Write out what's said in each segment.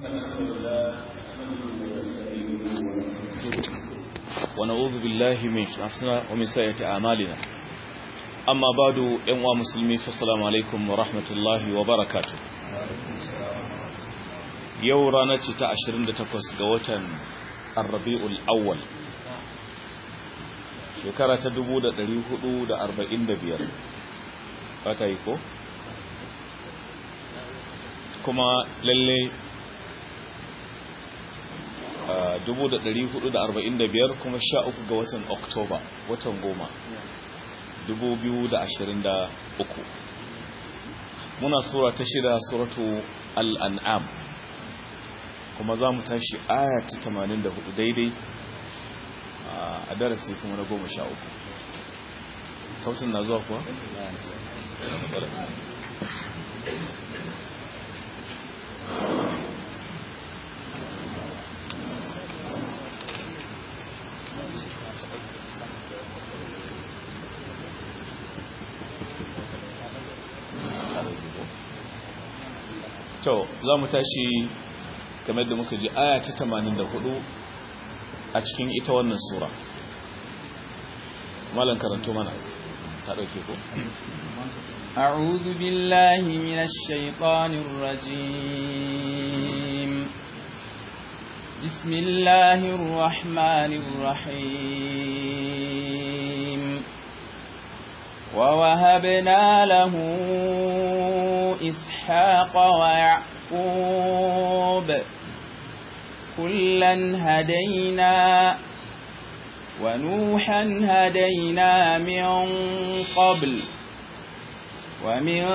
ونعوذ بالله من شرفنا ومن سيئة أعمالنا أما بعد أنواع مسلمين فالسلام عليكم ورحمة الله وبركاته yau rana ce ta 28 ga watan arrabi'ul awwal shekara ta 1445 fata yi ko? kuma lalle 1445 kuma 13 ga watan oktoba watan goma 2023 muna sura ta shida suratu al'an'am kuma za mu tashi aya ta 84 daidai a darasi kuma na goma sha uku sautin na zuwa kuwa? to za mu tashi kamar da muka ji aya ta 84 a cikin ita wannan sura malan karanto mana ta dauke ko أعوذ بالله من الشيطان الرجيم بسم الله الرحمن الرحيم ووهبنا له إسحاق ويعقوب كلا هدينا ونوحا هدينا من قبل ومن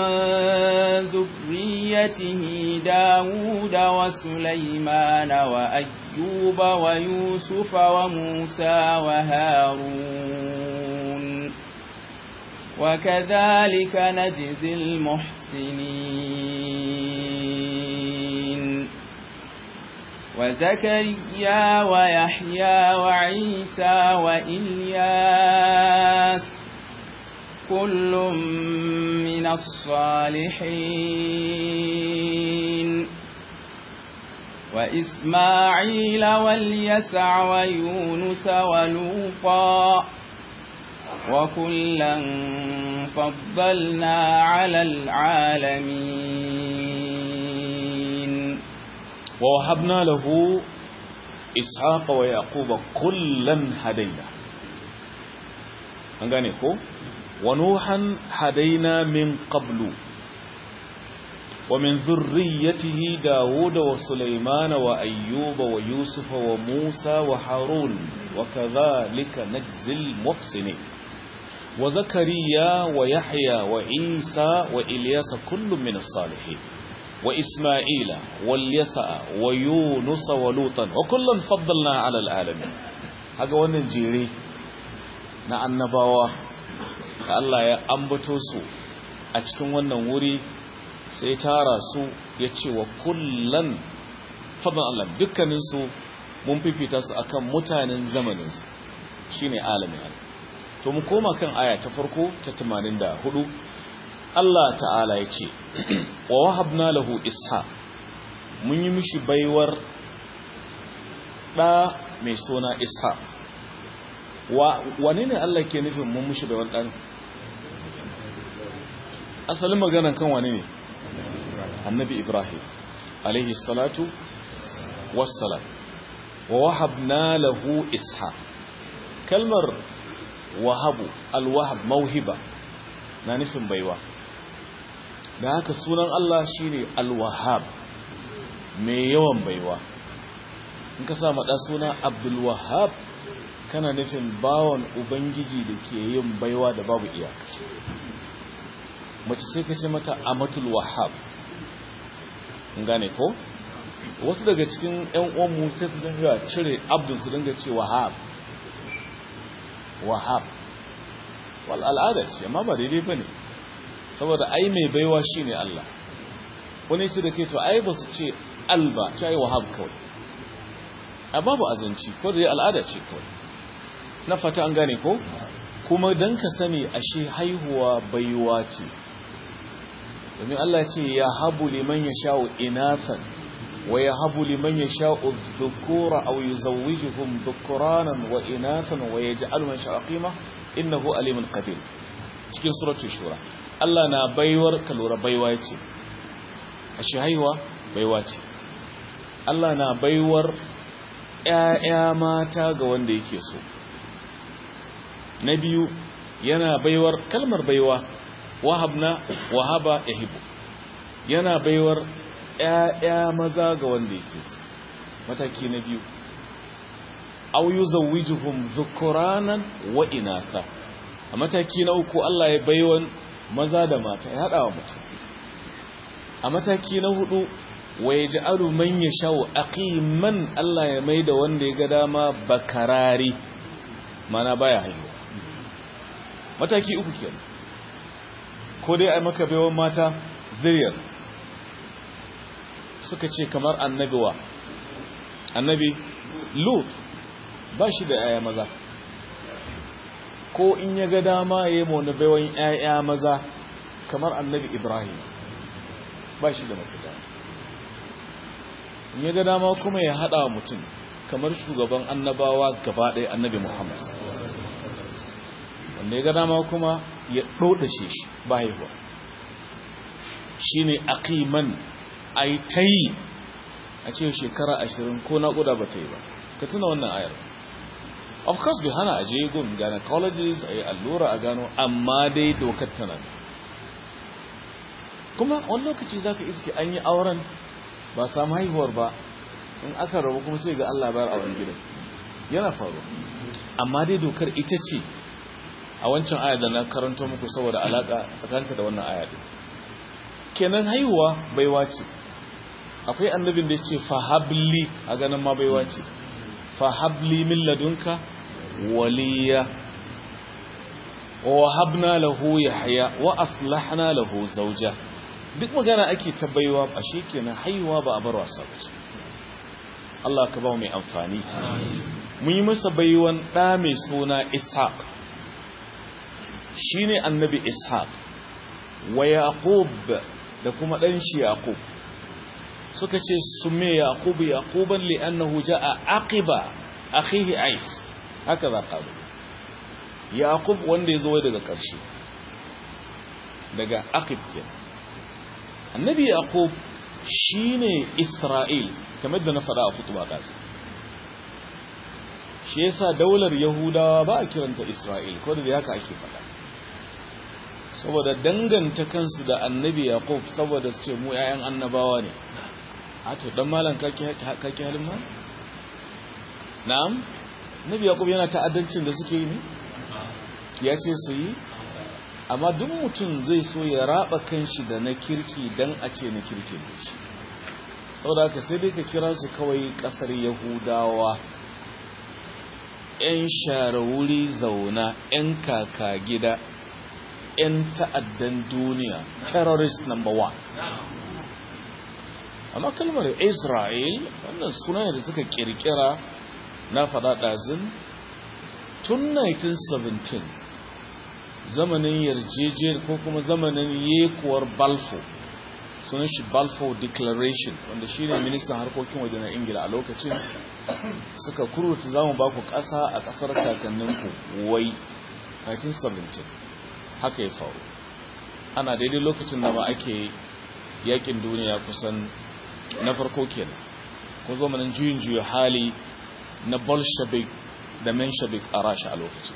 ذريته داود وسليمان وأيوب ويوسف وموسى وهارون وكذلك نجزي المحسنين وزكريا ويحيى وعيسى وإلياس كل من الصالحين وإسماعيل واليسع ويونس ولوطا وكلا فضلنا على العالمين ووهبنا له إسحاق ويعقوب كلا هدينا أنغاني كو ونوحا هدينا من قبل ومن ذريته داود وسليمان وأيوب ويوسف وموسى وحارون وكذلك نجزي المحسنين وزكريا ويحيى وعيسى وإلياس كل من الصالحين وإسماعيل واليسع ويونس ولوطا وكلا فضلنا على العالمين هذا wannan jere na annabawa da Allah ya ambato su a cikin wannan wuri sai tara su ya ce wa kullan fadlan Allah dukkanin su mun fifita su akan mutanen zamanin su shine alamin to mu koma kan aya ta farko ta 84 Allah ta'ala ya ce wa wahabna lahu isha mun yi mishi baiwar ɗa mai suna isha wane ne Allah ke nufin mun mishi baiwar ɗan asalin maganan kan wane ne annabi ibrahim alaihi salatu wassalam wa wahabna lahu isha kalmar wahabu alwahab mauhiba na nufin baiwa da haka sunan Allah shine Al-Wahhab mai yawan baiwa in ka sa mada suna Abdul Wahhab kana nufin bawon ubangiji da ke yin baiwa da babu iyaka mace sai ka ce mata Amatul Wahhab in gane ko wasu daga cikin ƴan uwan mu sai su dinga cire Abdul su dinga ce Wahhab Wahhab wal al'ada ce amma ba daidai bane saboda ai mai baiwa shine Allah wani ce da ke to ai ba su ce alba ta yi wahab kawai a babu azanci ko da al'ada ce kawai na fata an gane ko kuma don ka sani ashe haihuwa baiwa ce domin Allah ce ya habu liman ya sha'u inafan wa yahabu liman yasha'u dhukura aw yuzawwijuhum dhukuranan wa inathan wa yaj'alu man sha'a qima innahu alimun qadir cikin suratul shura Allah na baiwar kalura baiwa ce ashe haihuwa baiwa ce Allah na baiwar ƴaƴa mata ga wanda yake so na biyu yana baiwar kalmar baiwa wahabna wahaba yahibu yana baiwar ƴaƴa maza ga wanda yake so mataki na biyu aw yuzawwijuhum dhukuranan wa inatha a mataki na uku Allah ya baiwan maza da mata ya hada wa mutum a mataki na hudu wa yaj'alu man yashau aqiman Allah ya maida wanda ya ga dama bakarari mana baya haihuwa mataki uku kenan ko dai ai maka baiwan mata zuriyar suka ce kamar annabi wa annabi lut ba shi da yaya maza ko in ya ga dama ya yi mauna baiwan yaya maza kamar annabi ibrahim ba shi da mace da in ya ga dama kuma ya haɗa wa mutum kamar shugaban annabawa gaba ɗaya annabi muhammad wanda ya ga dama kuma ya ɗoɗashe shi ba haihuwa shi ne aqiman ai ta yi a ce shekara ashirin ko naƙuda ba ta yi ba ka tuna wannan ayar of course bai hana aje gun gynecologists a yi allura a gano amma dai dokar tana kuma wani lokaci za ka iske an yi auren ba samu haihuwar ba in aka rabu kuma sai ga Allah bayar auren gidan yana faru amma dai dokar ita ce a wancan aya da na karanto muku saboda alaka tsakanta da wannan aya din kenan haihuwa baiwa ce akwai annabin da ya ce fahabli a ganin ma baiwa ce fahabli min ladunka waliya wa wahabna lahu yahya wa aslahna lahu zawja duk magana ake ta baiwa a kenan haihuwa ba a bar wasa ba Allah ka ba mai amfani mun yi masa baiwan ɗa mai suna ishaq shine annabi ishaq wa yaqub da kuma ɗan shi yaqub suka ce sume yaqub yaquban li'annahu jaa aqiba akhihi ais haka za qalu yaqub wanda yazo daga ƙarshe daga aqib kenan annabi yaqub shine isra'il kamar da na faɗa a kutuba ɗazu shi yasa daular yahudawa ba a kiranta isra'il ko da haka ake faɗa saboda danganta kansu da annabi yaqub saboda su ce mu 'ya'yan annabawa ne a to dan malam kake halin ma na'am nabi yaqub yana ta'addancin da suke yi ne ya ce su yi amma duk mutum zai so ya raba kanshi da na kirki dan a ce na kirki ne shi saboda haka sai dai ka kira su kawai kasar yahudawa yan share wuri zauna yan kaka gida yan ta'addan duniya terrorist number one amma kalmar isra'il wannan suna da suka kirkira na faɗa ɗazin tun 1917 zamanin yarjejiyar ko kuma zamanin yekuwar balfour sunan shi balfour declaration wanda shi ne ministan harkokin waje na ingila a lokacin suka kuruta za mu ba ku ƙasa a ƙasar kakanninku wai 1917 haka ya faru ana daidai lokacin da ba ake yakin duniya kusan na farko kenan ko zamanin juyin juya hali na bolshevik da menshevik a rasha a lokacin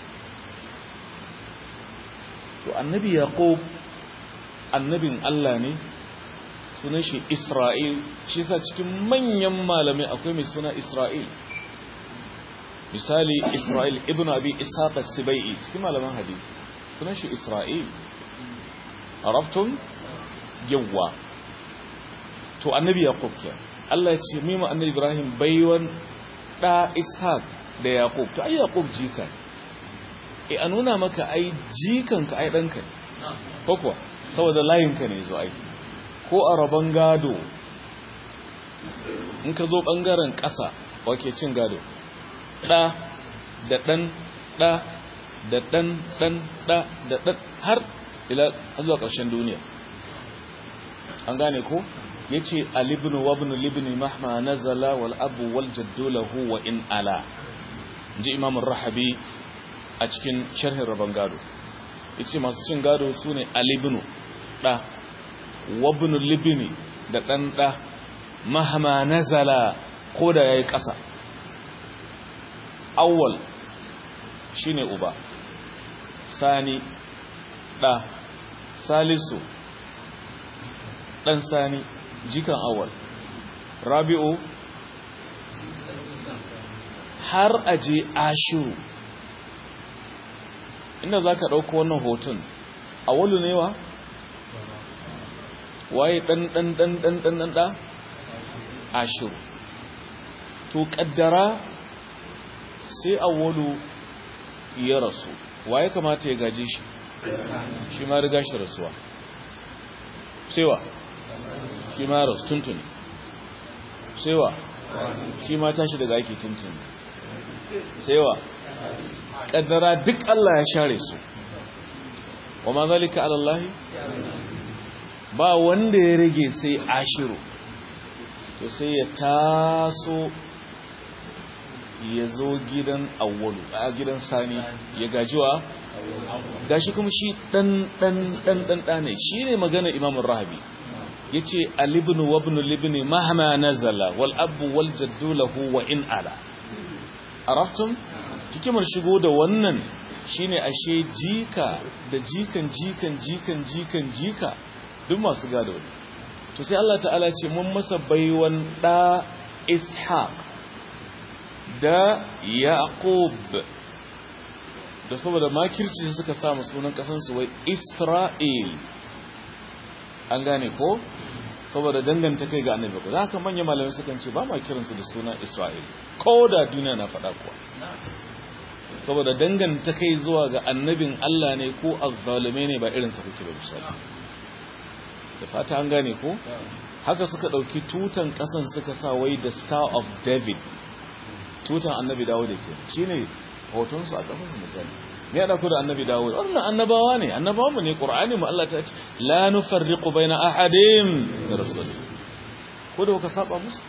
to annabi yaqub annabin Allah ne sunan shi Isra'il shi sa cikin manyan malamai akwai mai suna Isra'il misali Isra'il ibn Abi Ishaq as-Sibai'i cikin malaman hadisi sunan shi Isra'il arabtum yawa to annabi yaqub ke Allah ya ce mima annabi Ibrahim baiwan da Ishaq da Yaqub to ai Yaqub jika e a nuna maka ai jikanka ai danka ko kuwa saboda layinka ne zo ai ko a rabon gado in ka zo ɓangaren ƙasa wake cin gado ɗa da ɗan ɗa da ɗan ɗan ɗa da ɗan har ila zuwa ƙarshen duniya an gane ko yace al-ibn wa ibn libn mahma nazala wal abu wal jaddu lahu wa in ala ji imam ar-rahabi a cikin sharhin rabon gado yace masu cin gado sune al-ibn da wa ibn libn da dan da mahma nazala ko da yayi kasa awwal shine uba sani da salisu dan sani jikan awal rabi'u har aje ashiru inda za ka ɗauka wannan hoton awalu ne wa waye ɗan ɗan ɗan ɗan ɗan ɗan ɗa ashiru to ƙaddara sai awalu ya rasu waye kamata ya gaje shi shi ma riga shi rasuwa sai wa shi ma rasu tuntuni sai wa shi ma tashi daga aiki tuntuni sai wa ƙaddara duk Allah ya share su wa ma zalika alallahi ba wanda ya rage sai ashiru to sai ya taso ya zo gidan awwalu a gidan sani ya gajiwa gashi kuma shi dan dan dan dan dane shine maganar Imam Rahabi yace al-ibn wa ibn al-ibn mahma nazala wal abu wal jaddu lahu wa in ala araftum hikimar shigo da wannan shine ashe jika da jikan jikan jikan jikan jika duk masu gado ne to sai Allah ta'ala ce mun masa baiwan da ishaq da yaqub da saboda makirci suka samu sunan kasansu wai isra'il an gane ko saboda danganta kai ga annabi ko haka manyan malamai sukan ce ba ma kiransu da sunan isra'il ko da duniya na faɗa kuwa saboda danganta kai zuwa ga annabin Allah ne ko azzalume ne ba irin sa kake ba misali da fata an gane ko haka suka dauki tutan kasan suka sa wai the star of david tutan annabi dawo da ke shine hotonsu a ƙasarsu misali me ya ɗauko da annabi dawud wannan annabawa ne annabawa mu ne ƙur'ani mu Allah ta ce la nufarriqu baina ahadin da rasul ko da kuka saba musu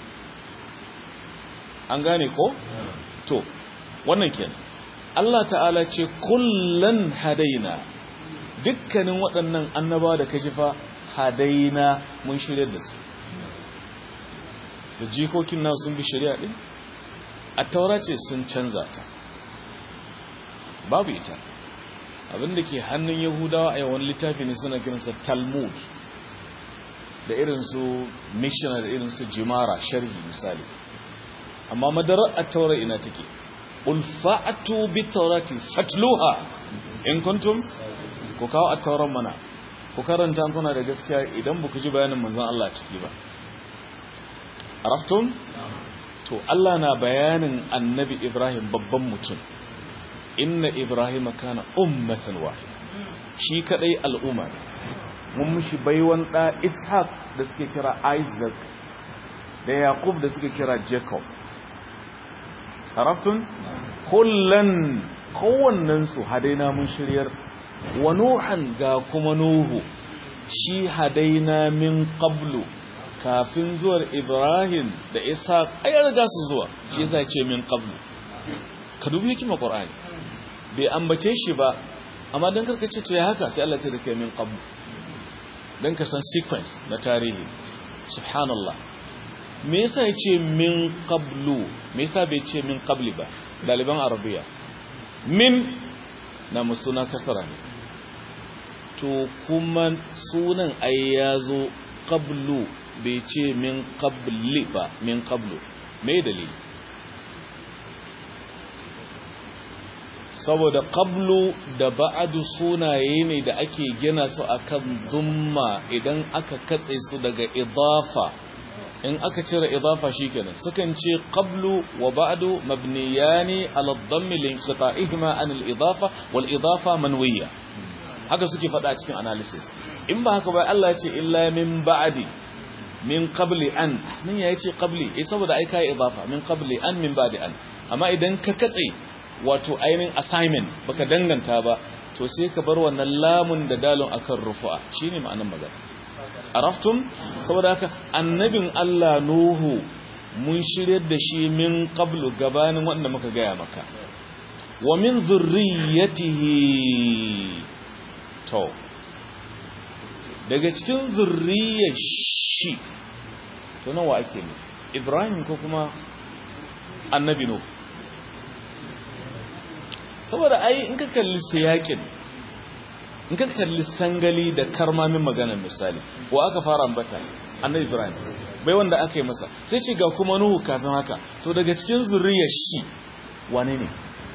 an gane ko to wannan kenan Allah ta'ala ce kullan hadaina dukkanin waɗannan annabawa da kaji fa hadaina mun shirye da su da jikokin nasu sun bi shari'a din a taura ce sun canza ta babu ita abinda ke hannun yahudawa a yawan littafi ne suna kiransa talmud da irinsu mishina da irinsu jimara sharhi misali amma madarar a taura ina take ulfa'atu bi taurati fatluha in kuntum ku kawo a tauran mana ku karanta kuna da gaskiya idan ba ku ji bayanin manzon Allah ciki ba araftum to Allah na bayanin annabi Ibrahim babban mutum inna Ibrahim kana ummatan wahida shi kadai al'umma mun mishi baiwan da Ishaq da suke kira Isaac da Yaqub da suke kira Jacob arabtun kullan kowannen su hadaina mun shiryar wa nuhan ga kuma nuhu shi hadaina min qablu kafin zuwar Ibrahim da Ishaq ai riga su zuwa shi yasa ce min qablu ka dubi hikima Qur'ani bai ambace shi ba amma dan karka ce to ya haka sai Allah ta dake min qablu dan ka san sequence na tarihi subhanallah me yasa yace min qablu me yasa bai ce min qabli ba daliban arabiya min na musuna kasara ne to kuma sunan ai yazo qablu bai ce min qabli ba min qablu me dalili saboda qablu da ba'adu sunaye ne da ake gina su akan dumma idan aka katse su daga idafa in aka cire idafa shikenan sukan ce qablu wa ba'du mabniyani ala dhammi linqita'ihima an al-idafa wal idafa manwiya haka suke faɗa cikin analysis in ba haka ba Allah ya ce illa min ba'di min qabli an nan ya ce qabli eh saboda ai kai idafa min qabli an min ba'di an amma idan ka katse wato ainihin assignment baka danganta ba to sai ka bar wannan lamun da dalon akan rufu'a shine ma'anar magana araftum saboda haka annabin Allah Nuhu mun shiryar da shi min qablu gabanin wanda muka gaya maka wa min zurriyatihi to daga cikin zurriyar shi to nawa ake nufi Ibrahim ko kuma annabi Nuhu saboda ai in ka kalli siyakin in ka kalli sangali da karmamin maganar misali wa aka fara ambata annabi ibrahim bai wanda aka yi masa sai ce ga kuma nuhu kafin haka to daga cikin zuriyar shi wane ne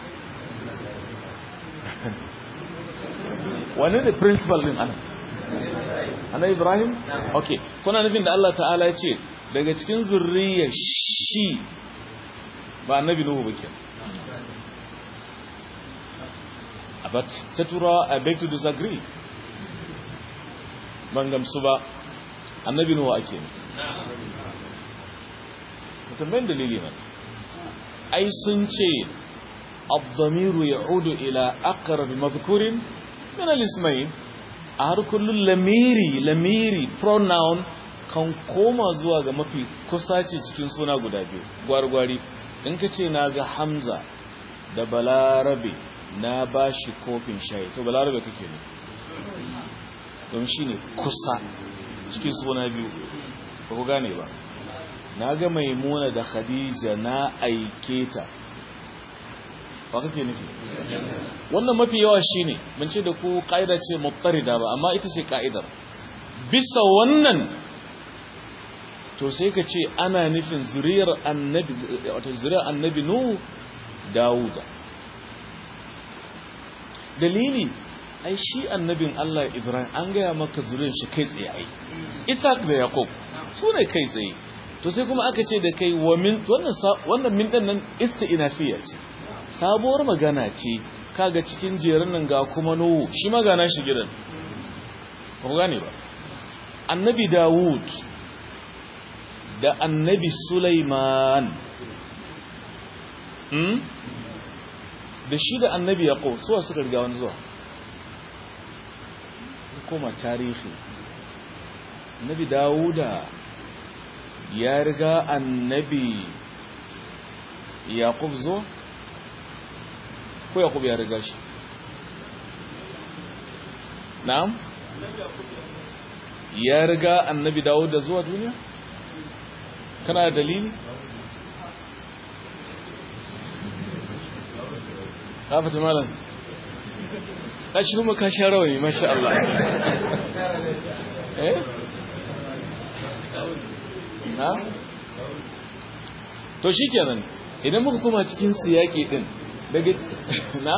wane ne principal din ana annabi ibrahim okay kuna nufin da Allah ta'ala ya ce daga cikin zuriyar shi ba annabi nuhu ba kenan but ta tura I beg to disagree ban gamsu ba annabi nuwa ake ne mutumbayin dalili mana ai sun ce abdamiru ya udu ila akarar mazkurin min al-ismail a har kullum lamiri lamiri pronoun kan koma zuwa ga mafi kusace cikin suna guda biyu gwargwari in ka ce na ga hamza da balarabe na ba shi kofin shayi to balarabe kake ne don shi ne kusa cikin suna biyu ba ku gane ba na ga maimuna da khadija na aike ta ba kake nufi wannan mafi yawa shi ne mun ce da ku ƙa'ida ce muttarida ba amma ita ce ƙa'idar bisa wannan to sai ka ce ana nufin zuriyar annabi wato zuriyar annabi nuhu dawuda dalili ai shi annabin Allah Ibrahim an gaya maka zuriyar shi kai tsaye ai Isaac da Yakob su ne kai tsaye to sai kuma aka ce da kai wa min wannan wannan min din nan isti'nafiya ce sabuwar magana ce kaga cikin jerin nan ga kuma Nuhu shi magana shi gidan ba ku gane ba annabi Dawud da annabi Sulaiman hmm? da shi da annabi yaqo suwa suka riga wani zuwa koma tarihi annabi dawuda ya riga annabi yaqub zo ko yaqub ya riga shi na'am ya riga annabi dawuda zuwa duniya kana da dalili hafata malam ƙashi kuma ka sha rawani masha Allah eh na to shi kenan idan muka kuma cikin siyaki din daga na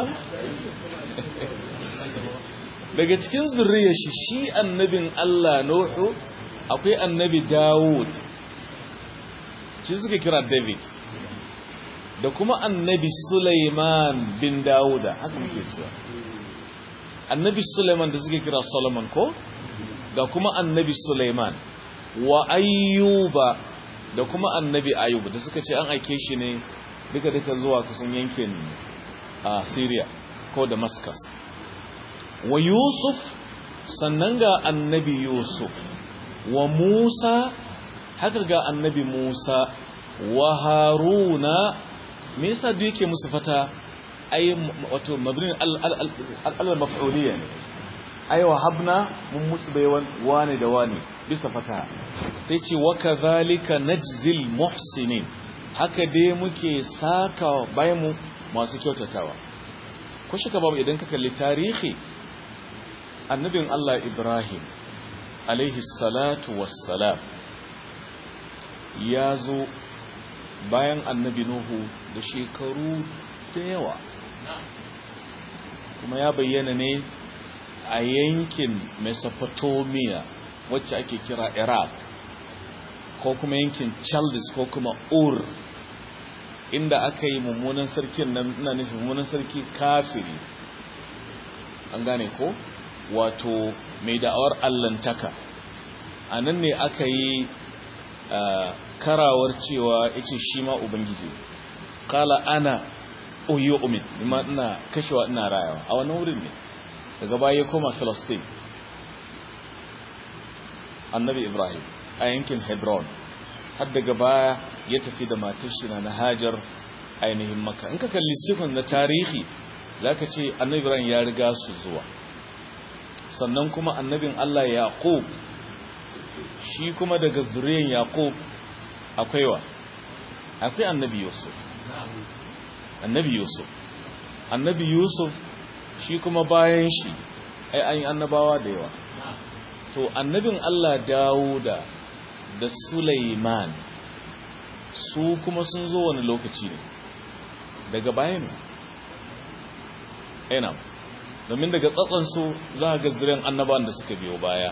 daga cikin zurriyar shi shi annabin Allah Nuhu akwai annabi Dawud shi suka kira David da kuma annabi Sulaiman bin Dawuda haka muke cewa annabi Sulaiman da suke kira Solomon ko da kuma annabi Sulaiman wa ayyuba da kuma annabi ayyuba da suka ce an aike shi ne duka duka zuwa kusan yankin a Syria ko Damascus wa Yusuf sannan ga annabi Yusuf wa Musa haka ga annabi Musa wa Haruna me yasa duk yake musu fata ay wato mabnin al-maf'uliyya ne ay wa habna mun musu bayan wani da wani bisa fata sai ce wa kadhalika najzil muhsinin haka dai muke saka bayan mu masu kyautatawa ko shaka babu idan ka kalli tarihi annabin Allah Ibrahim alaihi salatu wassalam ya zo bayan annabi Nuhu da shekaru da yawa kuma ya bayyana ne a yankin Mesopotamia wacce ake kira Iraq ko kuma yankin Chaldes ko kuma Ur inda aka yi mummunan sarkin nan ina nufin mummunan sarki kafiri an gane ko wato mai da'awar allantaka a nan ne aka yi karawar cewa ya ce shi ma ubangiji kala ana oyo umid nima ina kashewa ina rayawa a wannan wurin ne daga baya koma philistine annabi ibrahim a yankin hebron har daga baya ya tafi da matar shi na hajar ainihin maka in ka kalli sifin na tarihi za ka ce annabi ibrahim ya riga su zuwa sannan kuma annabin allah yaqub shi kuma daga zuriyan yaqub akwai wa akwai annabi yusuf annabi yusuf annabi yusuf shi kuma bayan shi ai an yi annabawa da yawa to annabin Allah Dawuda da Sulaiman su kuma sun zo wani lokaci ne daga baya ne ina domin daga tsatsansu za a gazirin annabawan da suka biyo baya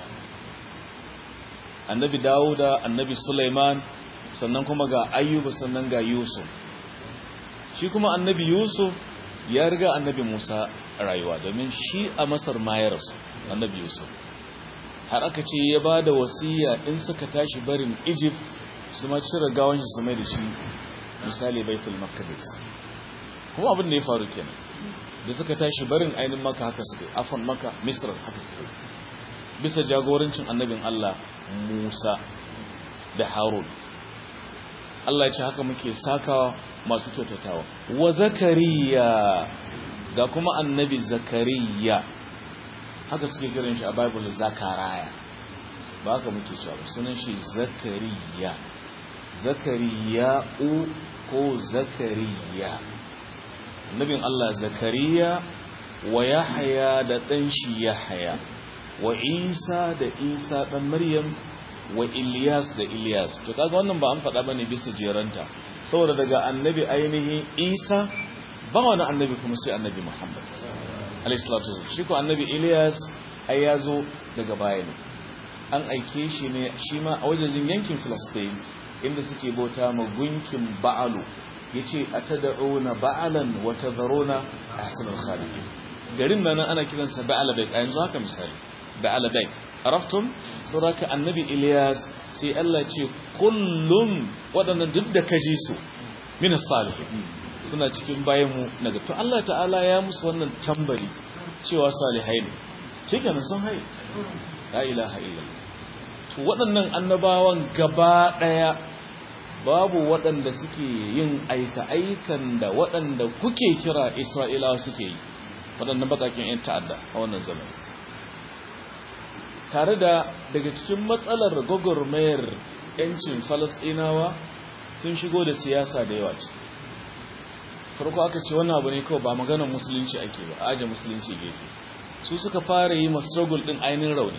annabi Dawuda annabi Sulaiman sannan kuma ga ayyuba sannan ga Yusuf shi kuma annabi Yusuf ya riga annabi Musa rayuwa domin shi a Masar ma ya rasu annabi Yusuf har aka ce ya ba da wasiya in suka tashi barin Egypt su ma cire gawan shi su mai da shi misali Baitul Maqdis kuma abin da ya faru kenan da suka tashi barin ainin maka haka suka afan maka Misr haka suka bisa jagorancin annabin Allah Musa da Harun Allah ya ce haka muke sakawa masu kyautatawa wa zakariya ga kuma annabi zakariya haka suke kiran shi a bible zakaraya ba haka muke cewa ba sunan shi zakariya zakariya u ko zakariya annabin Allah zakariya wa yahya da dan shi yahya wa isa da isa dan maryam wa Ilyas da Ilyas to kaga wannan ba an faɗa bane bisa jeranta saboda daga annabi ainihin Isa ba wani annabi kuma sai annabi Muhammad alayhi salatu wasallam shi ko annabi Ilyas ai yazo daga baya ne an aike shi ne shi ma a wajen yankin Palestine inda suke bauta ma gunkin Ba'alu yace atad'una ba'alan wa tadharuna ahsanal khaliqin garin nan ana kiransa Ba'ala bai yanzu haka misali Ba'ala bai araftum saboda annabi Ilyas sai Allah ce kullum waɗannan duk da kaji su min salihin suna cikin bayan mu daga to Allah ta'ala ya musu wannan tambari cewa salihai ne shikenan sun haye la ilaha illallah to waɗannan annabawan gaba ɗaya babu waɗanda suke yin aika aikan da waɗanda kuke kira Isra'ilawa suke yi waɗannan bakakin 'yan ta'adda a wannan zamani tare da daga cikin matsalar gwagwarmayar 'yancin falasɗinawa sun shigo da siyasa da yawa ce farko aka ce wannan abu ne kawai ba maganar musulunci ake ba a aje musulunci gefe su suka fara yi struggle ɗin ainihin rauni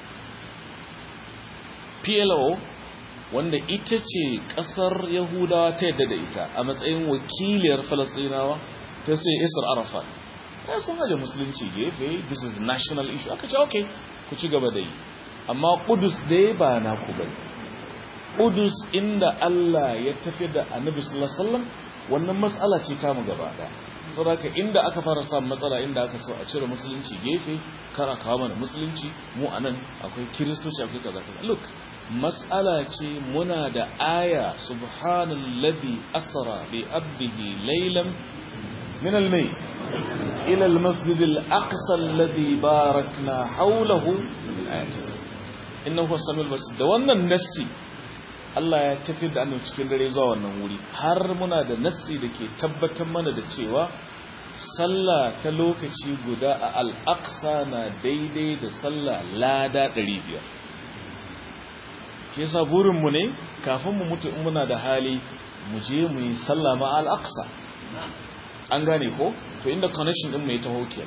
plo wanda ita ce ƙasar yahudawa ta yadda da ita a matsayin wakiliyar falasɗinawa ta sai isar arafat ya sun aje musulunci gefe this is the national issue aka ce okay ku ci gaba da yi amma kudus dai ba na ku bane kudus inda Allah ya tafi da annabi sallallahu alaihi wasallam wannan matsala ce ta mu gaba da saboda inda aka fara samun matsala inda aka so a cire musulunci gefe kara kawo mana musulunci mu anan akwai kiristoci akwai kaza kaza look mas'ala ce muna da aya subhanallazi asra bi abdihi laylan من الميت إلى المسجد الأقصى الذي باركنا حوله من آياته إنه هو السميع البصير da wannan nassi Allah ya tafi da annabi cikin dare zuwa wannan wuri har muna da nassi da ke tabbatar mana da cewa sallah ta lokaci guda a al-aqsa na daidai da sallah lada 500 shi yasa burin mu ne kafin mu mutu in muna da hali mu je mu yi sallah ma al-aqsa an gane ko to inda connection din mai taho ke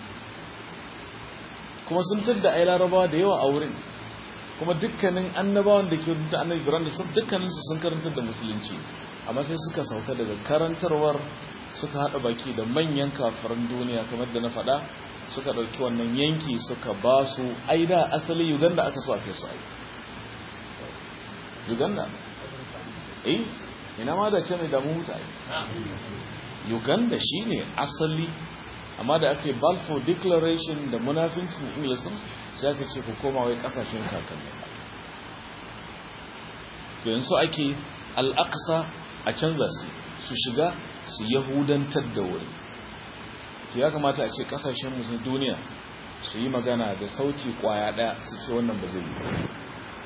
kuma sun tadda ai larabawa da yawa a wurin kuma dukkanin annabawan da ke rubuta annabi Ibrahim da sun dukkanin su sun karantar da musulunci amma sai suka sauka daga karantarwar suka hada baki da manyan kafiran duniya kamar da na faɗa suka ɗauki wannan yanki suka ba su ai da asali Uganda aka so a kai su ai Uganda eh ina ma da ce mai damu mutane uganda shine asali amma da aka yi balfour declaration da munafincin english sai aka ce ku koma wai kasashen kakanni to yanzu ake al'aqsa a canza su su shiga su yahudantar da wuri to ya kamata a ce kasashen musulun duniya su yi magana da sauti kwaya daya su ce wannan ba zai yi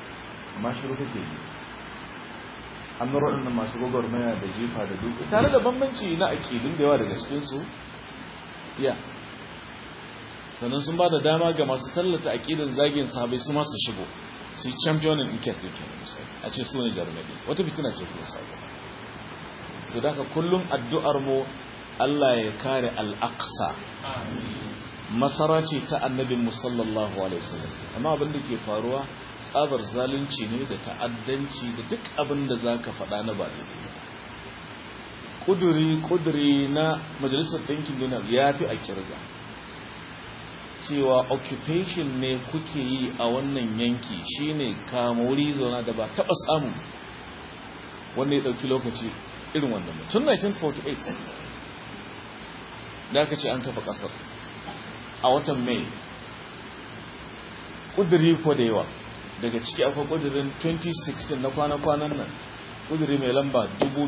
amma shiru kake yi an nura waɗannan masu gwagwarmaya da jefa da dutse tare da bambanci na aƙidun da yawa daga cikinsu ya sannan sun ba da dama ga masu tallata aƙidun zagin sahabai su masu shigo su yi championin in case da ke misali a ce su ne jarumai wata fitina ce kuma sabo to da kullum addu'ar mu Allah ya kare al-aqsa masara ce ta annabin mu sallallahu alaihi wasallam amma abin da ke faruwa tsabar zalunci ne da ta'addanci da duk abin da zaka faɗa na ba daidai kuduri kuduri na majalisar ɗinkin duniya ya fi a kirga cewa occupation ne kuke yi a wannan yanki shine kamori zona da ba taɓa samu wanda ya ɗauki lokaci irin wannan tun 1948 da aka ce an kafa ƙasar a watan mai ƙuduri ko da yawa daga ciki akwai ƙudurin 2016 na kwana-kwanan nan ƙuduri mai lamba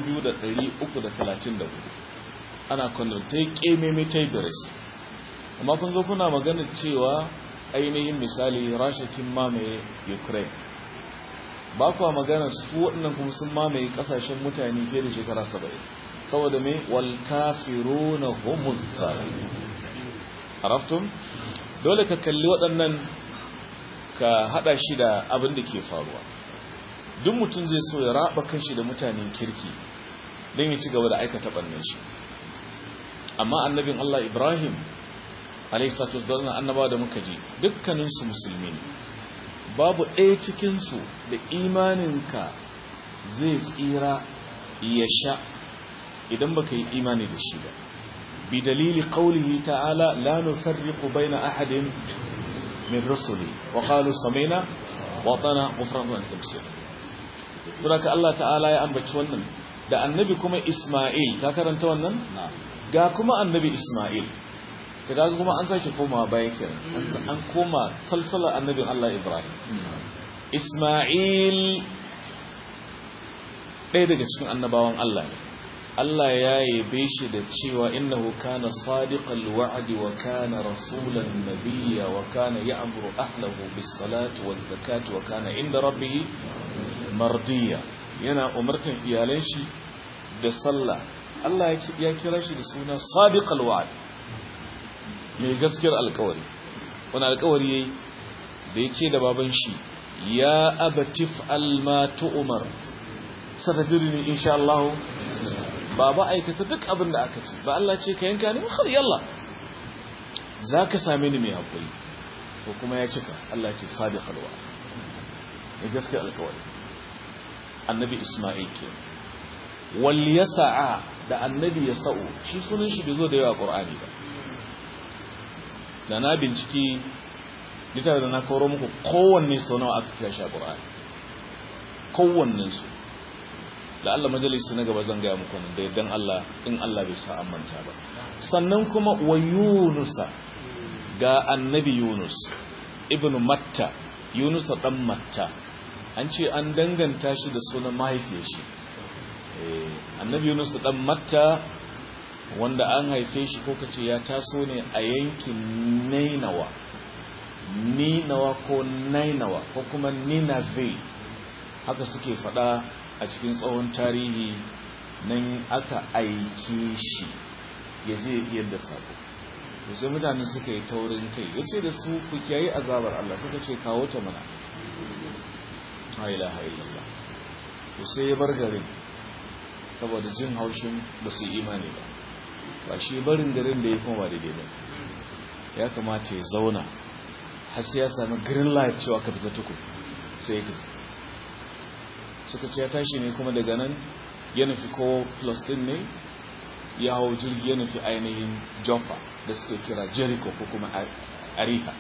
2334 ana kwanar ta yi ƙememe ta yi biris amma kun zo kuna magana cewa ainihin misali rasha kin mamaye ukraine ba kuwa magana su waɗannan kuma sun mamaye ƙasashen mutane fiye da shekara 70 saboda mai wal kafiruna humul zalimun araftum dole ka kalli waɗannan ka hada shi da abin da ke faruwa duk mutum zai so ya raba kanshi da mutanen kirki don ya ci gaba da aikata ɓannan shi amma annabin Allah Ibrahim alaihissalatu wassalam annaba da muka ji dukkaninsu musulmi ne babu ɗaya cikinsu da imaninka zai tsira ya sha idan baka yi imani da shi ba بدليل قوله تعالى لا نفرق بين أحد من رسله وقالوا سمينا وطنا غفران التمسير ولك الله تعالى يا أنبت ونن da annabi kuma Ismail ka karanta wannan ga kuma annabi Ismail kaga kuma an sake komawa baya kenan an koma salsala annabin Allah Ibrahim Ismail ɗaya daga cikin annabawan Allah ne Allah ya yabe shi da cewa innahu kana sadiqal wa'di wa kana rasulan nabiyya wa kana ya'muru ahlahu bis salati waz zakati wa kana inda rabbih mardiya yana umartan iyalan shi da sallah Allah ya kira shi da suna sadiqal wa'd mai gaskiyar alƙawari wani alƙawari yayi da yace da baban shi ya abatif al ma tu'mar satadrini insha Allah ba ba aikata duk abin da aka ce ba Allah ce ka yanka ne har yalla za ka same ni mai haƙuri ko kuma ya cika Allah ce sadiqal wa'd ne gaske alƙawari annabi Isma'il ke wal yasa'a da annabi yasa'u shi sunan shi bai zo da yawa Qur'ani ba da na binciki littafin da na kawo muku kowanne sau nawa aka kira shi a Qur'ani kowannen su da Allah majalisi na gaba zan gaya muku nan da yaddan Allah in Allah bai sa manta ba sannan kuma wa yunusa ga annabi yunus ibnu matta yunus dan matta an ce an danganta shi da sunan mahaifiyar shi annabi yunus dan matta wanda an haife shi ko kace ya taso ne a yankin nainawa ninawa ko nainawa ko kuma ninave haka suke fada a cikin tsohon tarihi nan aka aike shi ya je yadda sako to sai mutane suka yi taurin kai ya ce da su ku kiyayi azabar Allah suka ce kawo ta mana haila illallah to sai ya bar garin saboda jin haushin ba su imani ba ba shi barin garin da ya kuma ba daidai ba ya kamata ya zauna har sai ya sami green light cewa ka fita tukun sai ya tafi suka ce ya tashi ne kuma daga nan ya nufi ko Palestine ne ya hau jirgi ya nufi ainihin Jaffa da suke kira Jericho ko kuma Ariha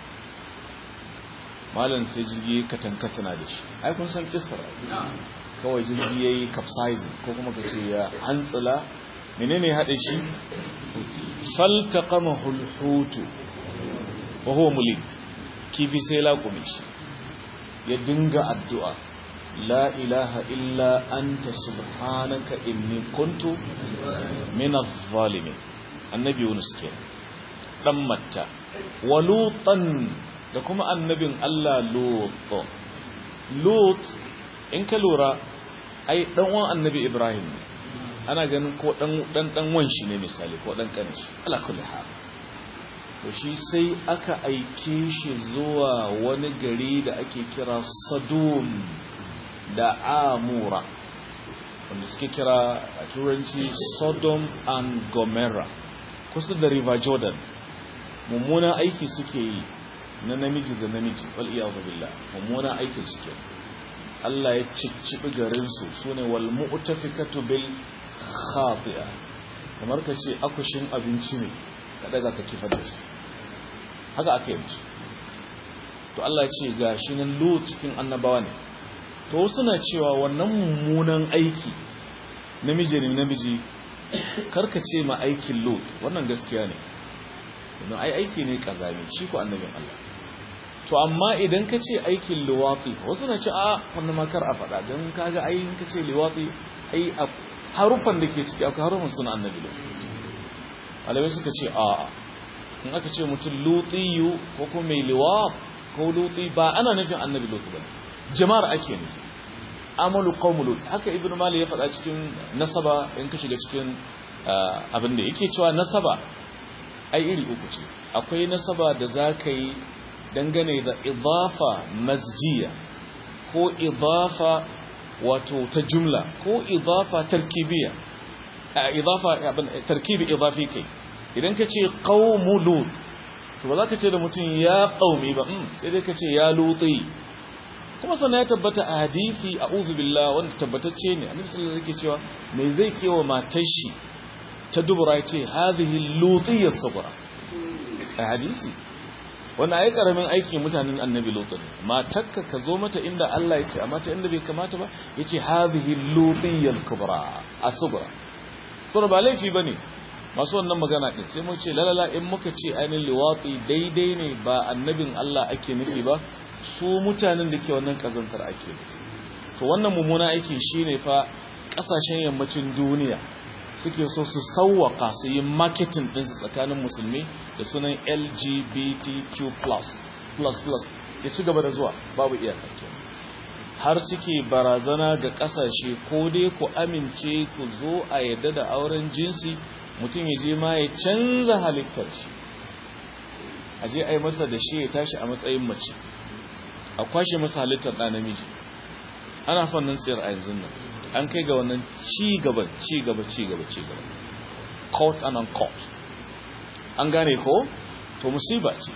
malam sai jirgi katankatana da shi ai kun san kisar kawai jirgi ya yi capsizing ko kuma ka ce ya hantsila menene haɗe shi faltaqama hulhutu wa huwa mulik kifi sai laƙume shi ya dinga addu'a لا إله إلا أنت سبحانك إني كنت من الظالمين النبي يونس كان دمتا ولوطا da kuma annabin Allah Lut Lut in ka lura ai dan uwan annabi ibrahim ne ana ganin ko dan dan dan wan shi ne misali ko dan kanin shi ala kulli hal to shi sai aka aike shi zuwa wani gari da ake kira sadum da amura wanda suke kira a turanci sodom and gomorrah kusa da river jordan mummunan aiki suke yi na namiji da namiji wal iyadu billah mummunan aikin suke Allah ya ciccibi garin su sune wal mu'tafikatu bil khati'a kamar ka ce akushin abinci ne ka daga ka kifa da shi haka aka yi to Allah ya ce ga shi nan lut cikin annabawa ne to suna cewa wannan mummunan aiki namiji ne namiji karkace ma aikin lut wannan gaskiya ne don ai aiki ne kazami shi ko annabin Allah to amma idan ka ce aikin liwati wasu na ce a wannan makar a faɗa don kaga ai in ka ce liwati ai harufan da ke ciki akwai harufan suna annabi lut alamai suka ce a in aka ce mutum lutiyu ko kuma mai liwat ko luti ba ana nufin annabi lut ba jama'ar ake nufi amalu qaumul lut haka ibnu mali ya faɗa cikin nasaba in ka shiga cikin abin da yake cewa nasaba ai iri uku ce akwai nasaba da zaka yi dangane da idafa masjiya ko idafa wato ta jumla ko idafa tarkibiya idafa abin tarkibi idafi kai idan ka ce qaumul lut to ba za ka ce da mutum ya qaumi ba sai dai ka ce ya luti kuma sannan ya tabbata a hadithi a billah wanda tabbatacce ne annabi sallallahu alaihi cewa me zai kewa matar shi ta dubura ya ce hadhihi lutiyya sabra a hadisi wannan ai karamin aiki mutanen annabi lutu ne matarka ka zo mata inda Allah ya ce amma ta inda bai kamata ba yace hadhihi lutiyya kubra asbra sura ba laifi bane masu wannan magana din sai mu ce lalala in muka ce ainihin liwati daidai ne ba annabin Allah ake nufi ba su mutanen da ke wannan kazantar ake nufi to wannan mummuna aiki shine fa kasashen yammacin duniya suke so su sauwaka su yi marketing ɗinsu tsakanin musulmi da sunan lgbtq plus plus plus ya ci gaba da zuwa babu iyakar har suke barazana ga kasashe ko dai ku amince ku zo a yadda da auren jinsi mutum ya je ma ya canza halittar shi a je a yi masa da shi ya tashi a matsayin mace a kwashe masa halittar ɗa namiji ana fannin tsayar a yanzu nan an kai ga wannan ci gaba ci gaba ci gaba ci gaba court and uncourt an gane ko to musiba ce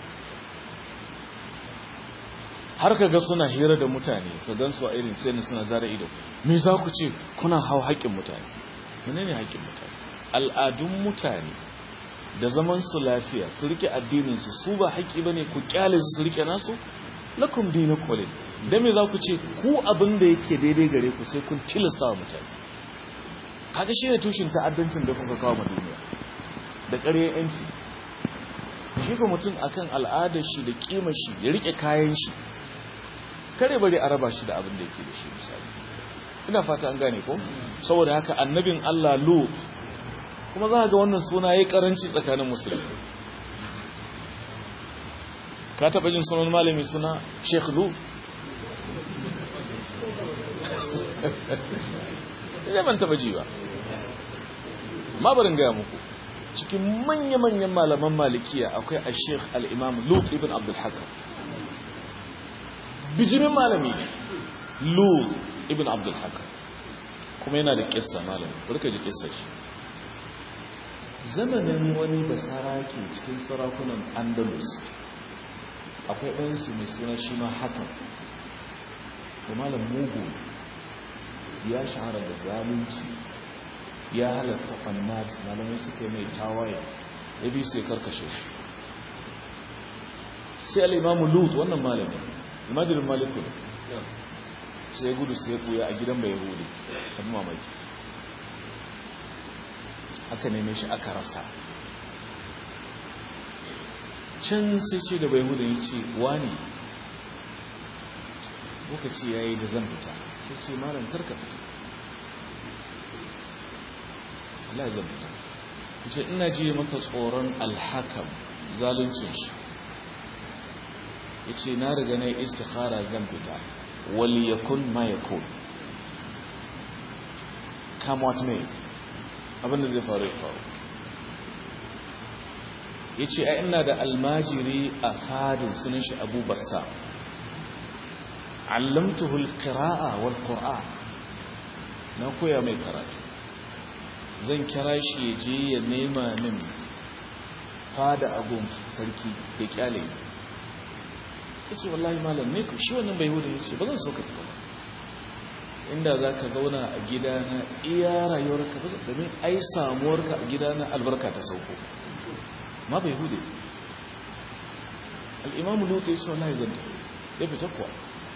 har ka ga suna hira da mutane ka gan su a irin sai suna zara ido me za ku ce kuna hau haƙƙin mutane menene haƙƙin mutane al'adun mutane da zaman su lafiya su rike addinin su su ba haƙƙi bane ku kyale su su rike nasu lakum dinukum walid dan me za ku ce ku abin da yake daidai gare ku sai kun tilasta wa mutane kaga shine tushen ta'addancin da kuka kawo duniya da ƙarya yanci shi ko mutum akan al'adar shi da kimar shi ya rike kayan shi kare bari a raba shi da abin da yake da shi misali ina fata an gane ko saboda haka annabin Allah Lut kuma za ga wannan suna yayi karanci tsakanin musulmi ka taɓa jin sunan malami suna Sheikh Lut ina ban taɓa ji ba ma barin gaya muku cikin manya-manyan malaman malikiya akwai a Sheikh al-Imam Lut ibn Abdul Hakam bijimin malami ne Lut ibn Abdul Hakam kuma yana da kissa malami barka ji kissa shi zamanin wani basarake cikin sarakunan Andalus akwai ɗansu mai suna shi ma hakan da malam mugu ya shahara da zalunci ya halatta fannas malamai suka mai tawaye ya bi sai karkashe shi sai al'imamu lut wannan malami imajirin maliku ne sai gudu sai kuya a gidan bai hudu abin mamaki aka neme shi aka rasa can sai ce da bai hudu ya ce wani lokaci ya yi da zan fita sai ce malam karka fita Allah zan fita ce ina ji maka tsoron alhakam zaluncin shi ya ce na riga na istikhara zan fita wali yakun ma yakun come what may abinda zai faru ya faru ya ce a ina da almajiri a fadin sunan shi abu bassa allamtuhul qira'a wal qur'an na koya mai karatu zan kira shi ya je ya nema min fada agun sarki ya kyale ya ce wallahi malam ne shi wannan bai hudu ya ce ba zan so ka fita ba inda za ka zauna a gidana iya rayuwarka ba domin ai samuwarka a gidana albarka ta sauko ma bai hudu al'imamu lutu ya ce wallahi zan tafi ya fita kuwa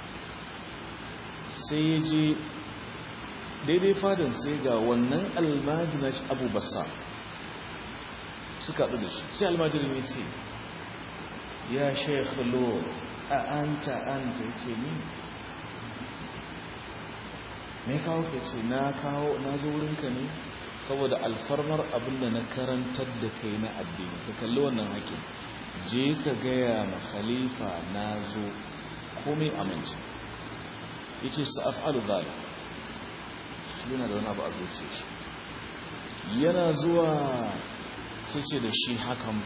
sai ya je daidai fadin sai ga wannan almajina abu basa suka haɗu da shi sai almajirin ya ce ya shekha lo a anta anta ya ce ni mai kawo ka ce na kawo na zo wurinka ne saboda alfarmar abinda na karantar da kai na addini ka kalli wannan haƙin je ka gaya ma khalifa na zo komai amince ya ce sa'af'alu zalik shi yana da wani abu a zuciya shi yana zuwa sai ce da shi hakan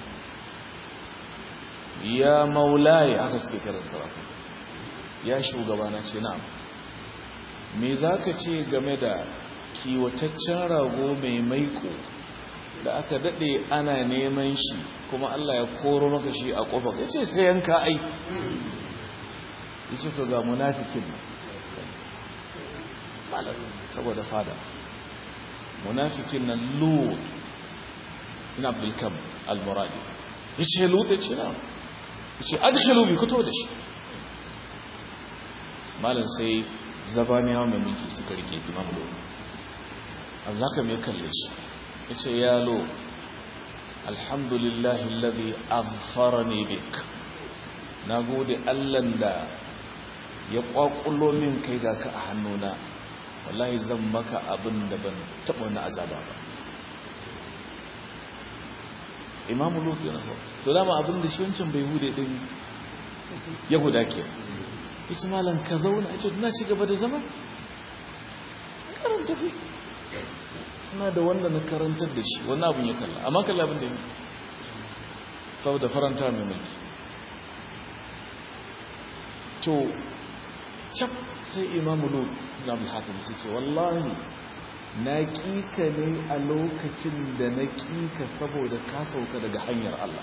ya maulaye aka suke kiran sarrafa ya shugabana ce na me za ka ce game da kiwataccen rago mai maiko da aka daɗe ana neman shi kuma Allah ya koro maka shi a ƙofa ya ce sai yanka ai ya ce to ga munafikin saboda fada munafikin nan lut ina abdulkam al-muradi ya ce lut ya ce na ya ce adkhalu bi fito da shi malam sai zabaniyawa mai mulki suka rike imam lo Allah ka mai kalle shi ya ce ya lo alhamdulillahi alladhi azfarani bik na gode allan da ya kwakulo min kai ga ka a hannuna wallahi zan maka abin da ban taɓa wani azaba ba imamu lutu yana sau to dama abin da shi wancan bai hude ɗin yahuda ke ita malam ka zauna a ce na ci gaba da zama karanta fi suna da wanda na karantar da shi wannan abin ya kalla amma kalla abin da ya saboda faranta mai mulki to cap sai imamu lut na bulhatin su ce wallahi na ƙika ne a lokacin da na ƙika saboda ka sauka daga hanyar Allah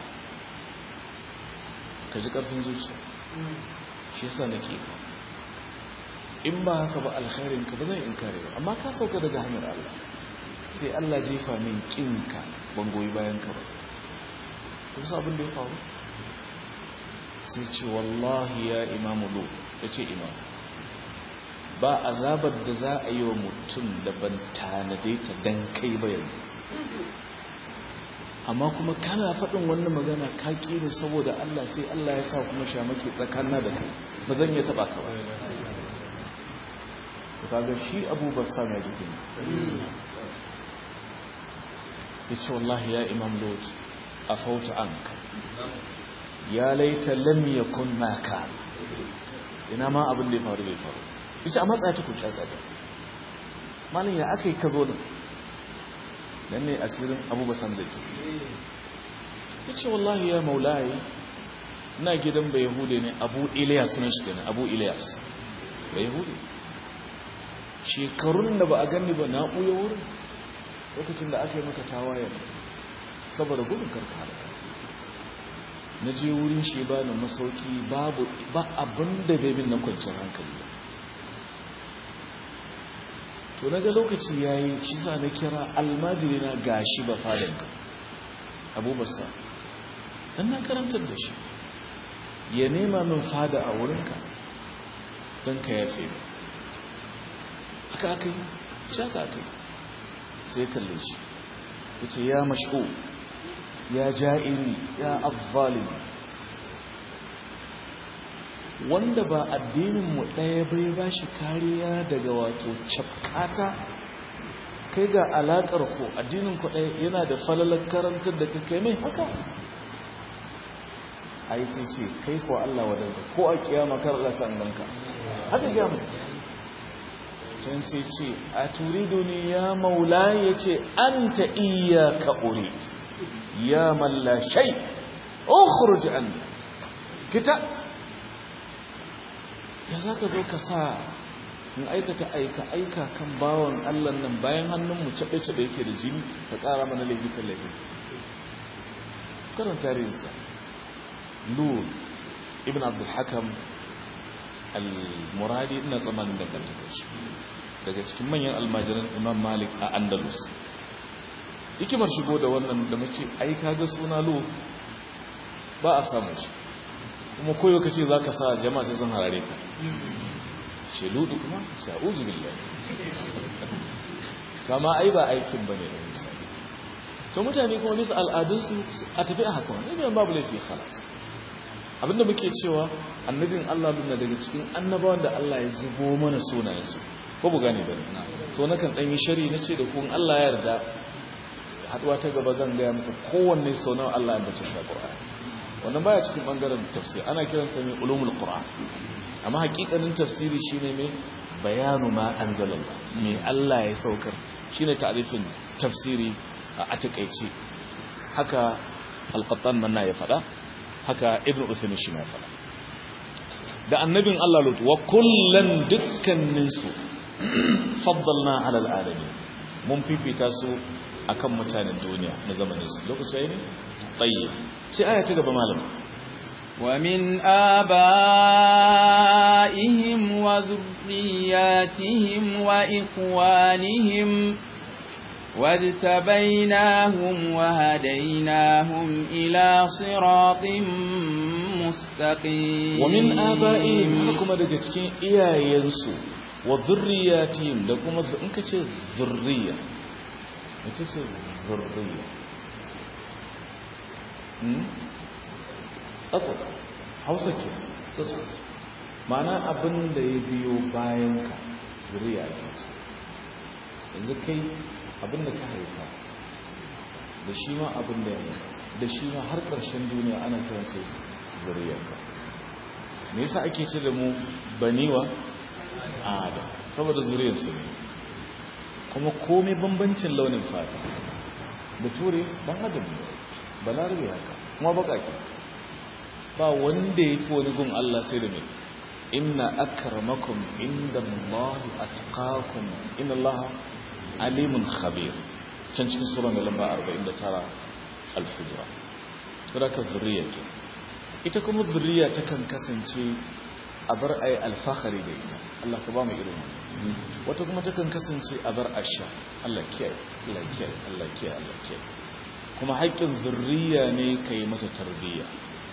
ka ji ƙarfin zuciya shi yasa na ƙika in ba haka ba alkhairin ka ba zai in kare ba amma ka sauka daga hanyar Allah sai Allah jefa min ƙinka ban goyi bayan ka ba kun sa abin da ya faru sai ce wallahi ya imamu lut ya ce imamu ba azabar da za a yi wa mutum da ban tanade ta dan kai ba yanzu amma kuma kana faɗin wannan magana ka ne saboda Allah sai Allah ya sa kuma shamaki tsakanna da kai ba zan iya taɓa ka ba kaga shi abu bassam ya ji kuma ya ce wallahi ya imam lot a fauta anka ya laita lam yakun ma ka ina ma abin da ya faru bai faru ita a matsaya ta kuce tsatsa malin ya aka yi ka zo nan nan ne asirin abubuwa san zai ya ce wallahi ya maulaye na gidan bai yahude ne abu iliyas sunan shi kenan abu iliyas bai yahude shekarun da ba a gani ba na ɓuya wurin lokacin da aka yi maka tawaye saboda gudun karka halaka na je wurin shi ba na masauki babu ba abin da bai bin na kwanciyar hankali ba to na ga lokaci ya yi shi sa na kira almajiri na gashi ba fadanka abubasa don na karantar da shi ya nema min fada a wurinka don ka yafe ba haka aka yi shi haka aka yi sai kalle shi ya ce ya masho ya ja'iri ya azzalimi wanda ba addininmu ɗaya bai ba shi kariya daga wato cafkata kai ga alaƙar ku addinin ku ɗaya yana da falalar karantar da kai mai haka ai sai ce kai ko Allah wadanka ko a kiyama kar Allah san ganka haka ga mu can sai ce a turidu ne ya maula ya ce an ta iya ka urid ya malla shai ukhruj an fita ya za ka zo ka sa in aikata aika aika kan bawan Allah nan bayan hannunmu caɓe-caɓe yake da jini ka ƙara mana laifi kan laifi karon tarihinsa lul ibn abdul hakam al-muradi ina tsamanin dangantakar shi daga cikin manyan almajiran imam malik a andalus hikimar shigo da wannan da mace ai kaga suna lu ba a samu shi kuma koyo ka ce za ka sa jama'a sai sun harare ka sheludu kuma sha'uzu billahi kama ai ba aikin bane da misali to mutane kuma bisa al'adunsu a tafi a haka wani ne babu laifi khalas abinda muke cewa annabin Allah bin daga cikin annabawan da Allah ya zubo mana sunayensu ko bu gane da na so na kan dan yi shari na ce da kun Allah ya yarda haduwa ta gaba zan gaya muku kowanne sau nawa Allah ya bace shi Qur'ani wannan baya cikin bangaren tafsir ana kiransa mai ulumul Qur'an amma hakikanin tafsiri shine mai bayanu ma anzalallah me Allah ya saukar shine ta'rifin tafsiri a takeice haka al-Qattan manna ya fada haka Ibn Uthaymeen shi ma fada da annabin Allah Lut wa kullan dukkanin su faddalna ala al-alamin mun fifita su akan mutanen duniya na zamanin su lokaci yayi ne tayyib sai aya ta gaba malam ومن آبائهم وذرياتهم وإخوانهم واجتبيناهم وهديناهم إلى صراط مستقيم ومن آبائهم حكم دقتكين إيا ينسو وذرياتهم لكم إنك ذرية إنك ذرية tsatso hausa ke tsatso mana abin da ya biyo bayan ka zuriya ke ce yanzu kai abin da ka haifa da shi ma abin da ya da shi ma har ƙarshen duniya ana kiran su zuriya ka me yasa ake ce da mu baniwa adam saboda zuriyar su ne kuma komai bambancin launin fata da ture dan adam ne balarabe haka kuma baƙaƙe ba wanda ya fi wani gun Allah sai da mai inna akramakum inda Allah atqakum inna Allah alimun khabir can cikin sura mai lamba 49 al-hujra saboda zuriya ke ita kuma zuriya ta kan kasance a bar ayi alfahari da ita Allah ka ba mu irin wata kuma ta kan kasance a bar asha Allah kiyaye Allah kiyaye Allah kiyaye Allah kiyaye kuma haƙƙin zurriya ne ka yi mata tarbiyya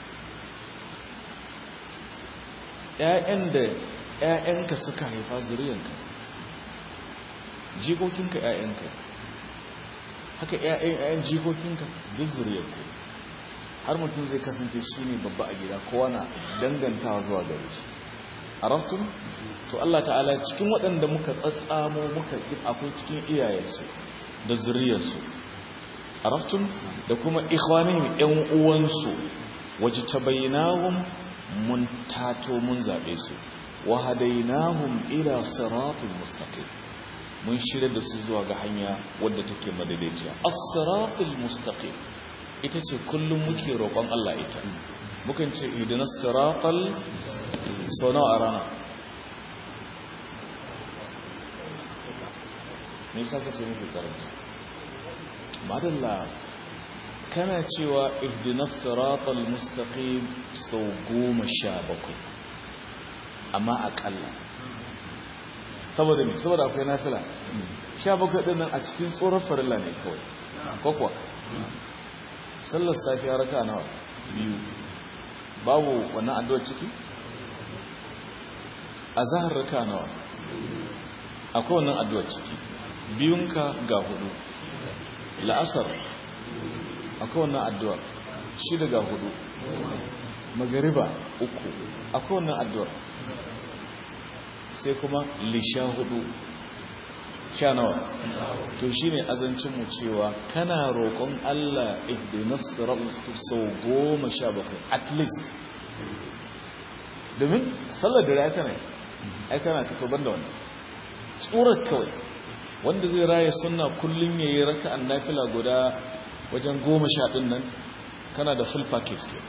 ‘ya'yan da ‘ya'yanka suka haifa zuriyanka jikokinka ‘ya'yanka haka ‘ya'yan jikokinka duk zuriyanka har mutum zai kasance shi ne babba a gida kowa na dangantawa zuwa gare shi a raftun to Allah ta'ala cikin waɗanda muka tsatsamo muka akwai cikin iyayensu da zuriyarsu araftun da kuma ikhwanihim ƴan uwansu waje tabainahum mun tato mun zabe su wa hadainahum ila siratal mustaqim mun shirya da su zuwa ga hanya wadda take madaidaiciya as-siratal mustaqim ita ce kullum muke roƙon Allah ita mukan ce ihdinas siratal sau nawa a rana me yasa kace muke karanta madalla kana cewa ihdinas siratal mustaqim sau goma sha bakwai amma akalla saboda me saboda akwai nafila sha bakwai din nan a cikin tsoron farilla ne kawai kokwa sallar safiya raka nawa biyu babu wannan addu'a ciki azhar raka nawa akwai wannan addu'a ciki biyunka ga hudu la'asar akwai wannan addu'ar shi daga hudu magariba uku akwai wannan addu'ar sai kuma lisha hudu sha nawa to shi ne azancinmu cewa kana roƙon Allah ihdinas siratal sau goma sha bakwai at least domin sallar da ya kana ai kana ta toban da wannan tsurar kawai wanda zai raya sunna kullum ya yi raka an nafila guda wajen goma sha ɗin nan kana da full package ke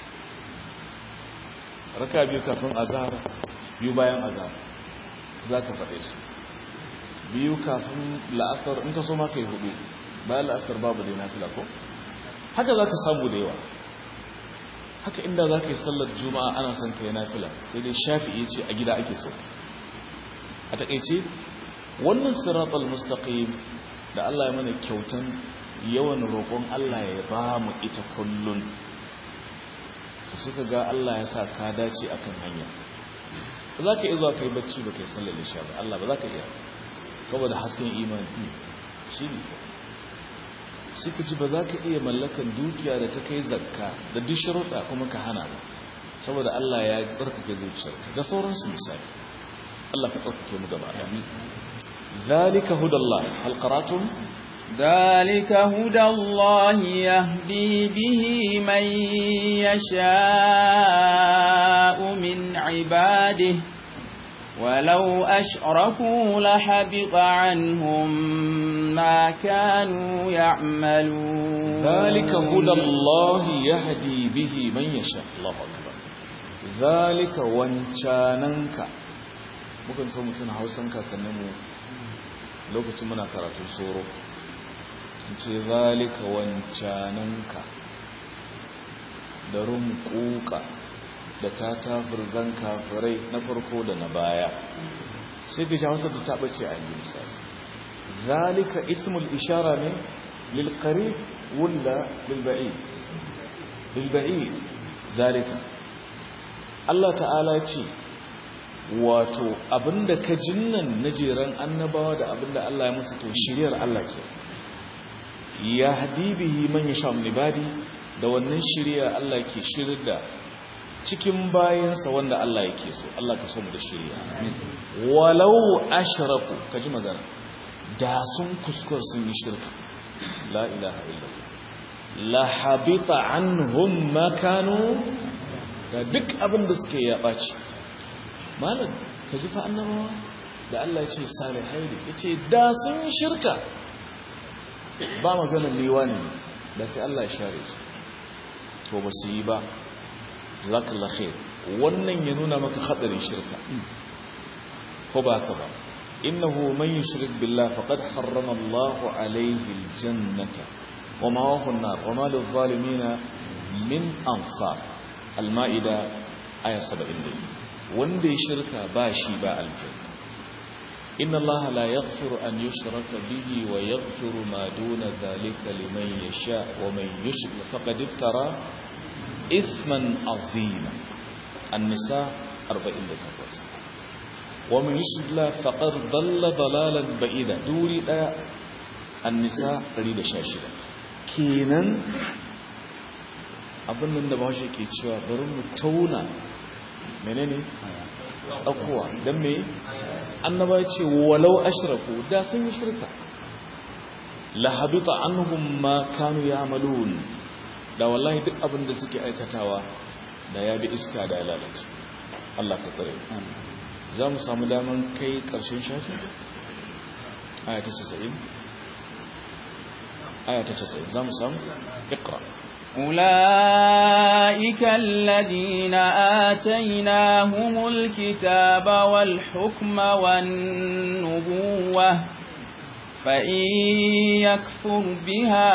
raka biyu kafin azhar biyu bayan azhar za ka faɗe su biyu kafin la'asar in ka so ma ka yi hudu bayan la'asar babu dai nafila ko haka za ka samu da yawa haka inda za ka yi sallar juma'a ana son ka yi nafila sai dai shafi'i ce a gida ake so a taƙaice wannan siratal mustaqim da Allah ya mana kyautan yawan roƙon Allah ya ba mu ita kullun to suka ga Allah ya sa ka dace akan hanya ba za ka iya zuwa kai bacci ba kai sallar isha ba Allah ba za ka iya saboda hasken imani shi ne sai ka ji ba za ka iya mallakan dukiya da ta kai zakka da duk sharuɗa kuma ka hana ba saboda Allah ya tsarkake zuciyarka da sauransu misali Allah ka tsarkake mu gaba amin zalika hudallah hal qaratum ذلك هدى الله يهدي به من يشاء من عباده ولو أشركوا لحبط عنهم ما كانوا يعملون ذلك هدى الله يهدي به من يشاء الله أكبر ذلك وانشاننك mukan san mutum hausan kakanninmu lokacin muna karatun soro ce zalika wancananka da rumkuka da ta tafirzan kafirai na farko da na baya sai ga jawasar da taɓa ce a yi misali zalika ismul ishara ne lilkari wula lilba'id lilba'id zalika Allah ta'ala ce wato abinda ka jinnan na jeran annabawa da abinda Allah ya musu to shiryar Allah ke ya hadibihi man yasha min ibadi da wannan shiriya Allah ke shirir da cikin bayansa wanda Allah yake so Allah ka so mu da shiriya walau ashraku kaji magana da sun kuskure sun yi shirka la ilaha illallah la habita anhum ma kanu da duk abin da suke ya baci malam kaji fa annabawa da Allah ya ce salihai ne yace da sun yi shirka ba maganar liwani da sai Allah ya share su to ba su yi ba zakallah khair wannan ya nuna maka hadarin shirka ko ba haka ba innahu man yushrik billah faqad harrama Allahu alayhi aljannata wa mawahu an-nar wa ma lil-zalimin min ansar al-maida aya 70 wanda ya shirka ba shi ba aljanna إن الله لا يغفر أن يشرك به ويغفر ما دون ذلك لمن يشاء ومن يشرك فقد افترى إثما عظيما النساء أربعين لتقوز ومن يشرك الله فقد ضل ضلالا بعيدا دوري لا النساء قليل شاشرة كينا abin nan da ba shi ke cewa bari mu tauna menene tsakuwa don me annaba ce walau ashraku da sun yi shirka la habita anhum ma kanu ya'malun da wallahi duk abin da suke aikatawa da ya bi iska da ya lalace Allah ka tsare za mu samu daman kai karshen shafi aya ta 90 aya ta 90 za mu samu iqra أولئك الذين آتيناهم الكتاب والحكم والنبوة فإن يكفر بها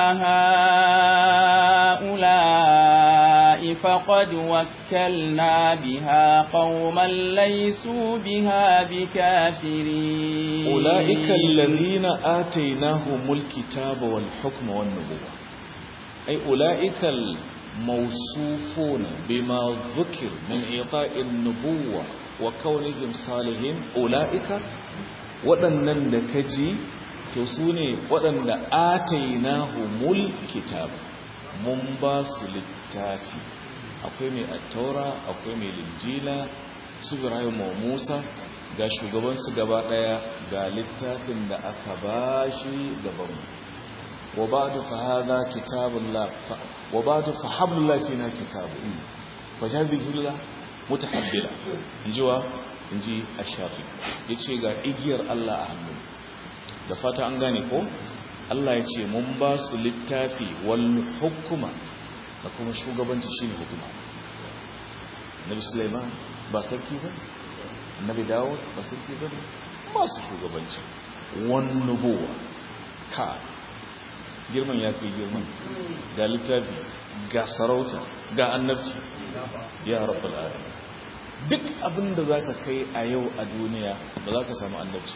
هؤلاء فقد وكلنا بها قوما ليسوا بها بكافرين أولئك الذين آتيناهم الكتاب والحكم والنبوة أي أولئك الموصوفون بما ذكر من إعطاء النبوة وكونهم صالحين أولئك waɗannan da ka ji to su ne waɗanda atainahu mul kitab mun ba su littafi akwai mai attaura akwai mai linjila su ibrahim wa musa ga shugabansu gaba ɗaya ga littafin da aka ba shi gabanmu وبعد فهذا كتاب الله وبعد فحبل الله فينا كتاب فجاب الله mutahabbila injiwa inji ash-shafi yace ga igiyar Allah a hannu da fata an gane ko Allah ya ce mun ba su littafi wal hukuma da kuma shugabanci shine hukuma Nabi Sulaiman ba sarki ba Annabi Dawud ba sarki ba ba su shugabanci wan nubuwa ka girman ya kai girman ga littafi ga sarauta ga annabci ya rabbal alamin duk abin da zaka kai a yau a duniya ba za ka samu annabci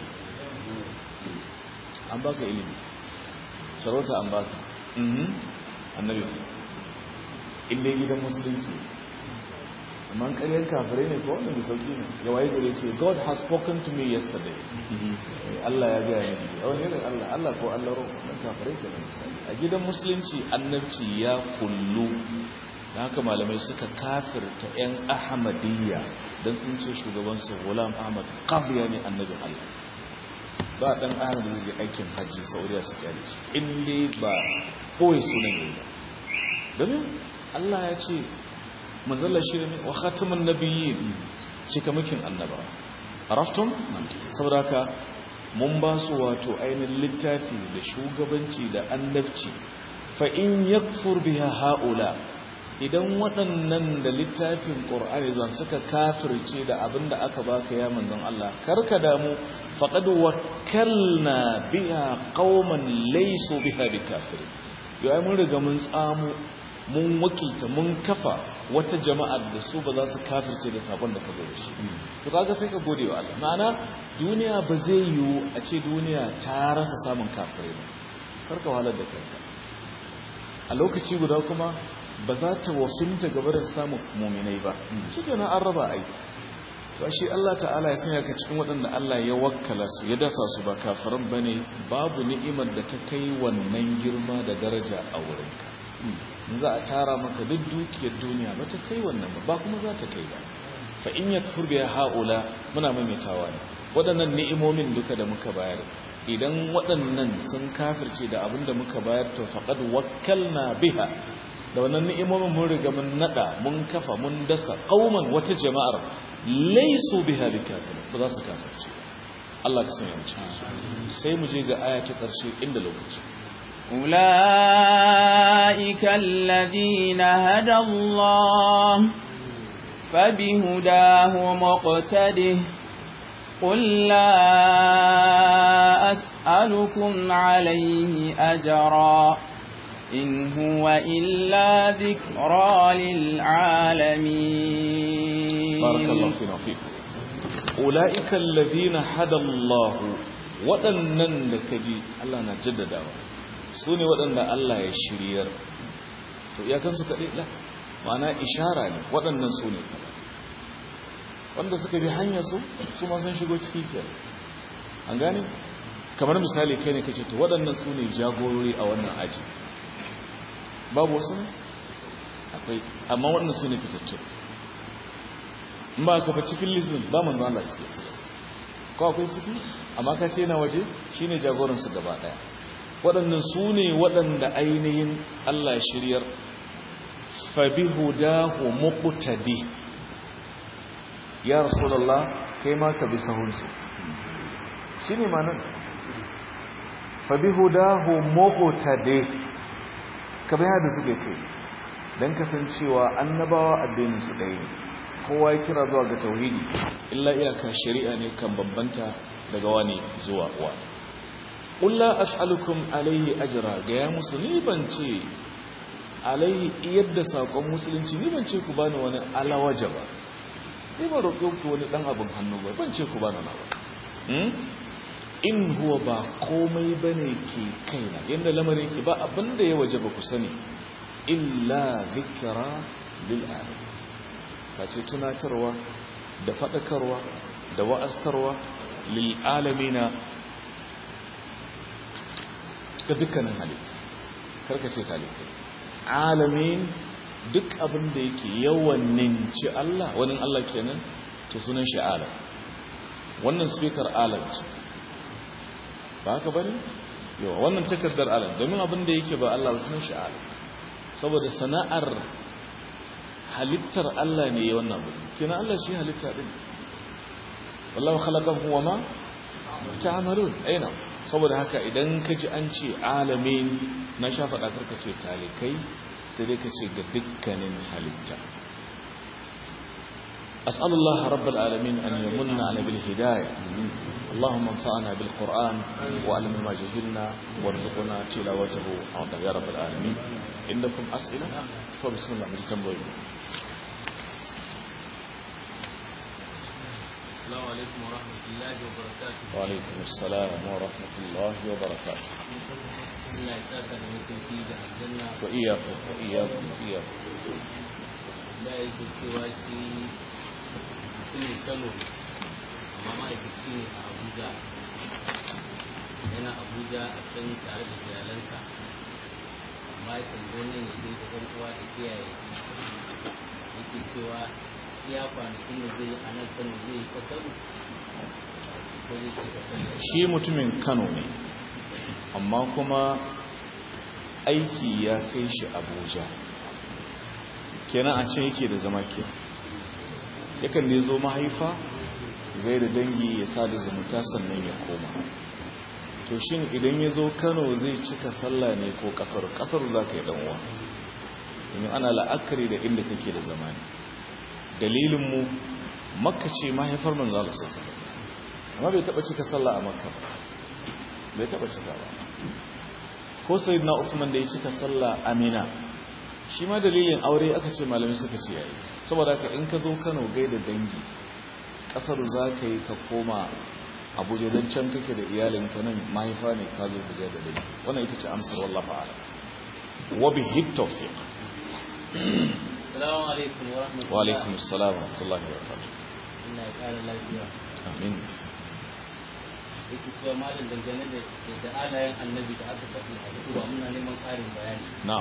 an baka ilimi sarauta an baka annabi inda gidan musulunci amma karyar kafirai ne ko wanda mai sauki ne ya waye gare ce god has spoken to me yesterday Allah ya gaya ne a wani irin Allah Allah ko Allah ro wannan kafirai ke da misali a gidan musulunci annabci ya kullu da haka malamai suka kafirta yan ahmadiyya dan sun ce shugaban su gulam ahmad qadiya ne annabin Allah ba dan ahmad da zai aikin hajji saudiya su kyale shi in dai ba koyi sunan ne ba domin Allah ya ce manzalla shi ne wa khatamun nabiyyin cikamakin annaba araftum saboda haka mun ba su wato ainihin littafi da shugabanci da annabci fa in yakfur biha haula idan waɗannan da littafin ƙur'ani zan suka kafirce da abin da aka baka ya manzon Allah karka damu faqad wakkalna biha qauman laysu biha bikafir yau mun riga mun tsamo mun wakilta mun kafa wata jama'ar da su ba za su kafirce da sabon da ka zo da shi to kaga sai ka gode wa Allah ma'ana duniya ba zai yiwu a ce duniya ta rasa samun kafirai ba karka wahalar da kanka a lokaci guda kuma ba za ta wafinta gaba da samun muminai ba shi ke an raba ai to ashe Allah ta'ala ya sanya ka cikin waɗanda Allah ya wakkala su ya dasa su ba kafiran bane babu ni'imar da ta kai wannan girma da daraja a wurinka za a tara maka duk dukiyar duniya ba ta kai wannan ba ba kuma za ta kai ba fa in yakfur biha haula muna maimaitawa ne waɗannan ni'imomin duka da muka bayar idan waɗannan sun kafirce da abin da muka bayar to faqad wakkalna biha da wannan ni'imomin mun riga mun nada mun kafa mun dasa qauman wata jama'ar laysu biha bikafirin ba za su kafirce Allah ka sanya mu cikin su sai mu je ga aya ta ƙarshe inda lokaci أولئك الذين هدى الله فبهداه مقتده قل لا أسألكم عليه أجرا إن هو إلا ذكرى للعالمين بارك الله فينا فيكم أولئك الذين هدى الله waɗannan da ka ji Allah na jaddadawa su ne waɗanda Allah ya shiryar to iyakansu kaɗai ɗa ma'ana ishara ne waɗannan su ne kaɗa wanda suka bi hanyar su su ma sun shigo ciki ke an gane kamar misali kai ne kace to waɗannan su ne jagorori a wannan aji babu wasu ne akwai amma waɗannan su ne fitattu in ba ka fa cikin lisbon ba manzo Allah cikin su ko akwai ciki amma ka ce na waje shine jagoransu gaba ɗaya waɗannan su ne waɗanda ainihin Allah shiryar fabihudahu muqtadi ya rasulullah kai ma ka bi sahunsu shine manan fabihudahu muqtadi ka bi hada suke kai dan kasancewa annabawa addinin su ɗaya ne kowa ya kira zuwa ga tauhidi illa iyaka shari'a ne kan bambanta daga wani zuwa wani ƙulla as'alukum alaihi ajira ga ya musu ni ban ce alaihi yadda saƙon musulunci ni ban ce ku bani wani alawaja ba ni ban roƙe ku wani ɗan abin hannu ba ban ce ku bani na ba in huwa ba komai ba ne ke kaina yadda lamarin ki ba abin da ya waje ba ku sani illa zikira lil'adam face tunatarwa da faɗakarwa da wa'astarwa lil'alamina ga dukkanin halitta karkace talikai alamin duk abin da yake yawan ninci Allah wani Allah kenan to sunan shi alam wannan speaker alam ce ba haka bane yawa wannan takardar alam domin abin da yake ba Allah sunan shi alam saboda sana'ar halittar Allah ne ya wannan abu kina Allah shi halitta din wallahu khalaqakum wa ma ta'malun aina saboda haka idan ka ji an ce alamin na sha faɗa karka ce talikai sai dai ka ce ga dukkanin halitta أسأل الله رب العالمين أن يمن على بالهداية اللهم انفعنا بالقرآن وعلم ما جهلنا وارزقنا تلاوته عظيم يا رب العالمين عندكم أسئلة فبسم الله مجتمع السلام عليكم ورحمة الله وبركاته وعليكم السلام ورحمة الله وبركاته الله يساك المسلم في الجنة وإياكم وإياكم وإياكم لا يجب سواشي mutumin kano amma ma'aikaci ne a abuja yana abuja a can tare da iyalansa amma ya tambo nan ya je gaban uwa da kiyaye yake cewa iya kwanakin da zai yi a nan kano zai yi kasaru ko zai ce kasaru shi mutumin kano ne amma kuma aiki ya kai shi abuja kenan a can yake da zama ke yakan ne zo mahaifa gai da dangi ya sa da zumunta sannan ya koma to shin idan ya zo kano zai cika sallah ne ko kasar kasar za ka yi ɗanwa domin ana la'akari da inda kake da zamani dalilinmu makka ce mahaifar manzala sassa amma bai taɓa cika sallah a makka ba bai taɓa cika ba ko sai na Uthman da ya cika sallah amina shi ma dalilin aure aka ce malami suka ce yayi saboda haka in ka zo Kano gaida dangi kasar za ka yi ka koma Abuja don can kake da iyalinka nan mahaifa ne ka zo da da dangi wannan ita ce amsar wallahi ta'ala wa bihi tawfiq Assalamu alaikum wa rahmatullahi wa alaikum assalam wa rahmatullahi wa barakatuh Allah ya kara lafiya amin yake cewa malam dangane da da alayen annabi da aka faɗi a hutuba muna neman ƙarin bayani na'am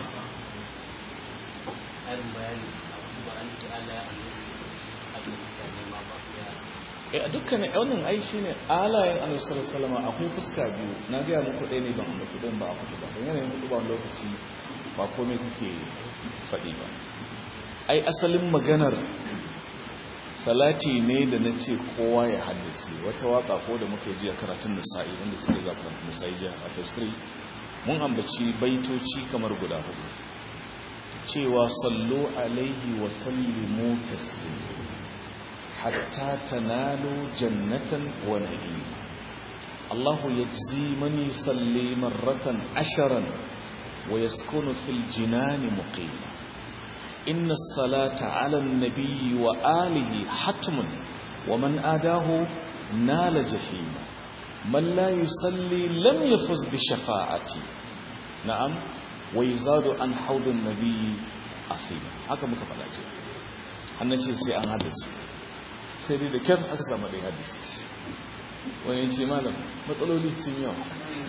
ƙarin bayani a hutuba an ce alayen annabi aka faɗi nema ba ya eh a dukkanin wannan ai shine alayen annabi sallallahu alaihi wasallam akwai fuska biyu na ga muku ɗaya ne ban ambaci ɗayan ba a kudu ba don yanayin kudu ba lokaci ba komai kuke faɗi ba ai asalin maganar salati ne da na ce kowa ya haddace wata waka ko da muka ji a karatun nisa'i wanda suke zafi nisa'i jiya a festri mun ambaci baitoci kamar guda hudu cewa sallu alaihi wa sallimu taslim hatta tanalu jannatan wa na'im Allah yajzi man yusalli marratan asharan wa yaskunu fil jinani muqima إن الصلاة على النبي وآله حتم ومن آداه نال جحيم من لا يصلي لم يفز بشفاعتي نعم ويزاد عن حوض النبي أثيما haka muka faɗa ce hannun ce sai an haddace sai dai da kyan aka samu dai haddace wani ce malam matsaloli sun yawa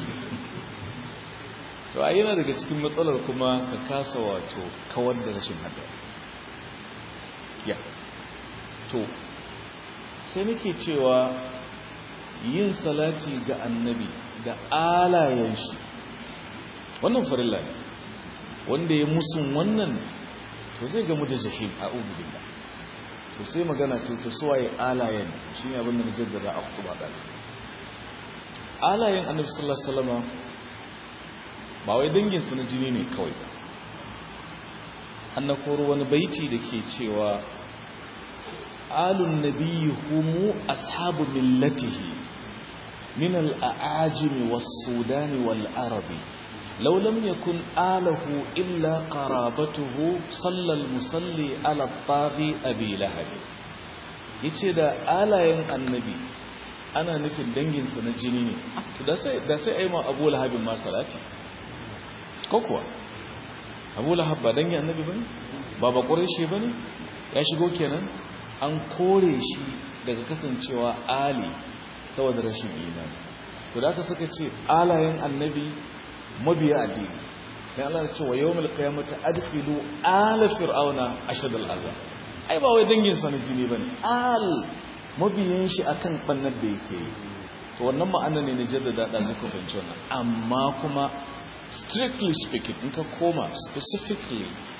to a yana daga cikin matsalar kuma ka kasa wato kawar da rashin hada ya to sai nake cewa yin salati ga annabi da alayen shi wannan farilla ne wanda ya musun wannan to zai gamu da jahim a ubudillah to sai magana ce to suwaye alayen shi ne abin da na jaddada a kutuba ɗazi alayen annabi sallallahu alaihi wasallam ba wai danginsu na jini ne kawai ba an na koro wani baiti da ke cewa alun nabiyyi humu ashabu millatihi min al'ajimi was-sudani wal-arabi law lam yakun alahu illa qarabatuhu sallal musalli ala taghi abi lahab yace da alayen annabi ana nufin danginsa na jini ne da sai da sai ayi ma abu lahabin ma salati ko kuwa abu lahab ba dangi annabi bane ba ba ƙureshe bane ya shigo kenan an kore shi daga kasancewa ali saboda rashin imani to da aka suka ce alayen annabi mabiya addini dan Allah ya ce wa yawmul qiyamati adkhilu ala fir'auna ashadal azab ai ba wai dangin sa na jini bane al mabiyan shi akan bannar da yake to wannan ma'ana ne na jaddada da zuka fahimci wannan amma kuma strictly speaking in ka koma specifically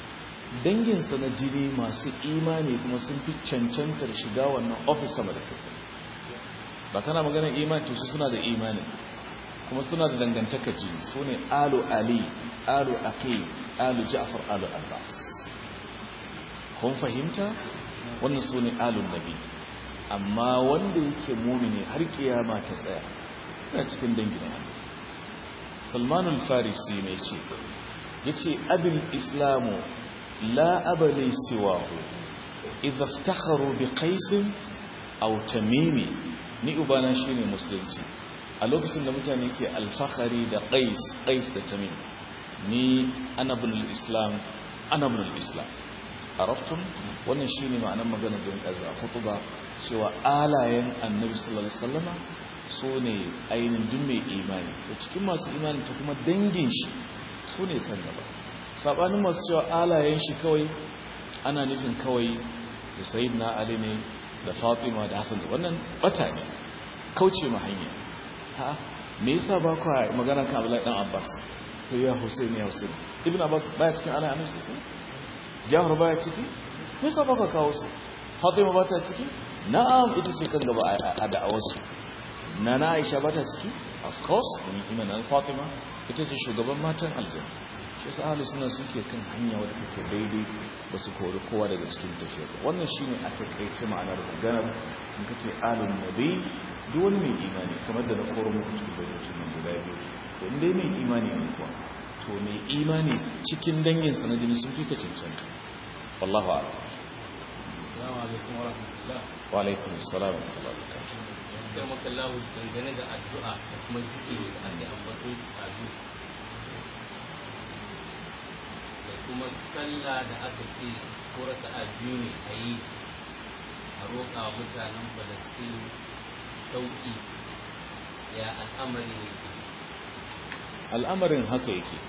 danginsa na jini masu imani kuma sun fi cancantar shiga wannan ofis sama da kai ba kana maganar imani to su suna da imani kuma suna da dangantakar jini su ne alu ali alu aqil alu ja'far alu abbas kun fahimta wannan su ne alun nabi amma wanda yake mumini har kiyama ta tsaya yana cikin dangin Allah salmanul farisi ne ce yace abin islamu la abali siwahu idza iftakharu bi qais aw tamimi ni ubana shine musulunci a lokacin da mutane ke alfahari da qais qais da tamim ni ana bin islam ana bin islam araftum wannan shine ma'anar maganar da kaza khutba cewa alayen annabi sallallahu alaihi wasallama su ne ainihin duk mai imani to cikin masu imani ta kuma dangin shi su ne kan gaba sabanin masu cewa alayen shi kawai ana nufin kawai da sayyidina ali ne da fatima da hasan da wannan bata ne kauce ma hanya ha me yasa ba ku magana kan abdullahi dan abbas sai ya husain ya husain ibn abbas baya cikin ana annabi sallallahu alaihi wasallam jahar baya ciki me yasa ba ka kawo su fatima ba ta ciki na'am ita ce kan gaba a da'awarsu na na aisha ba ta ciki of course wani imanin fatima ita ce shugaban matan aljanna shi sa ahalu suna suke kan hanya wadda take daidai ba su kori kowa daga cikin tafiyar wannan shine a takaice ma'anar maganar in ka ce alun nabi duk wani mai imani kamar da na koro muku cikin bayyacin nan guda biyu to in dai mai imani ne kuwa to mai imani cikin dangin sanadini sun fi ka cancanta wallahu a'lam Assalamu alaikum wa rahmatullah. wa alaikum assalam wa rahmatullahi wa barakatuh Sai maka lahu dangane da addu'a da kuma zikiri da ake ambato a zu. Da kuma sallah da aka ce ko raka'a biyu ne a yi a roƙa wa mutanen Falastinu sauƙi ya al'amari ne ke. al'amarin haka yake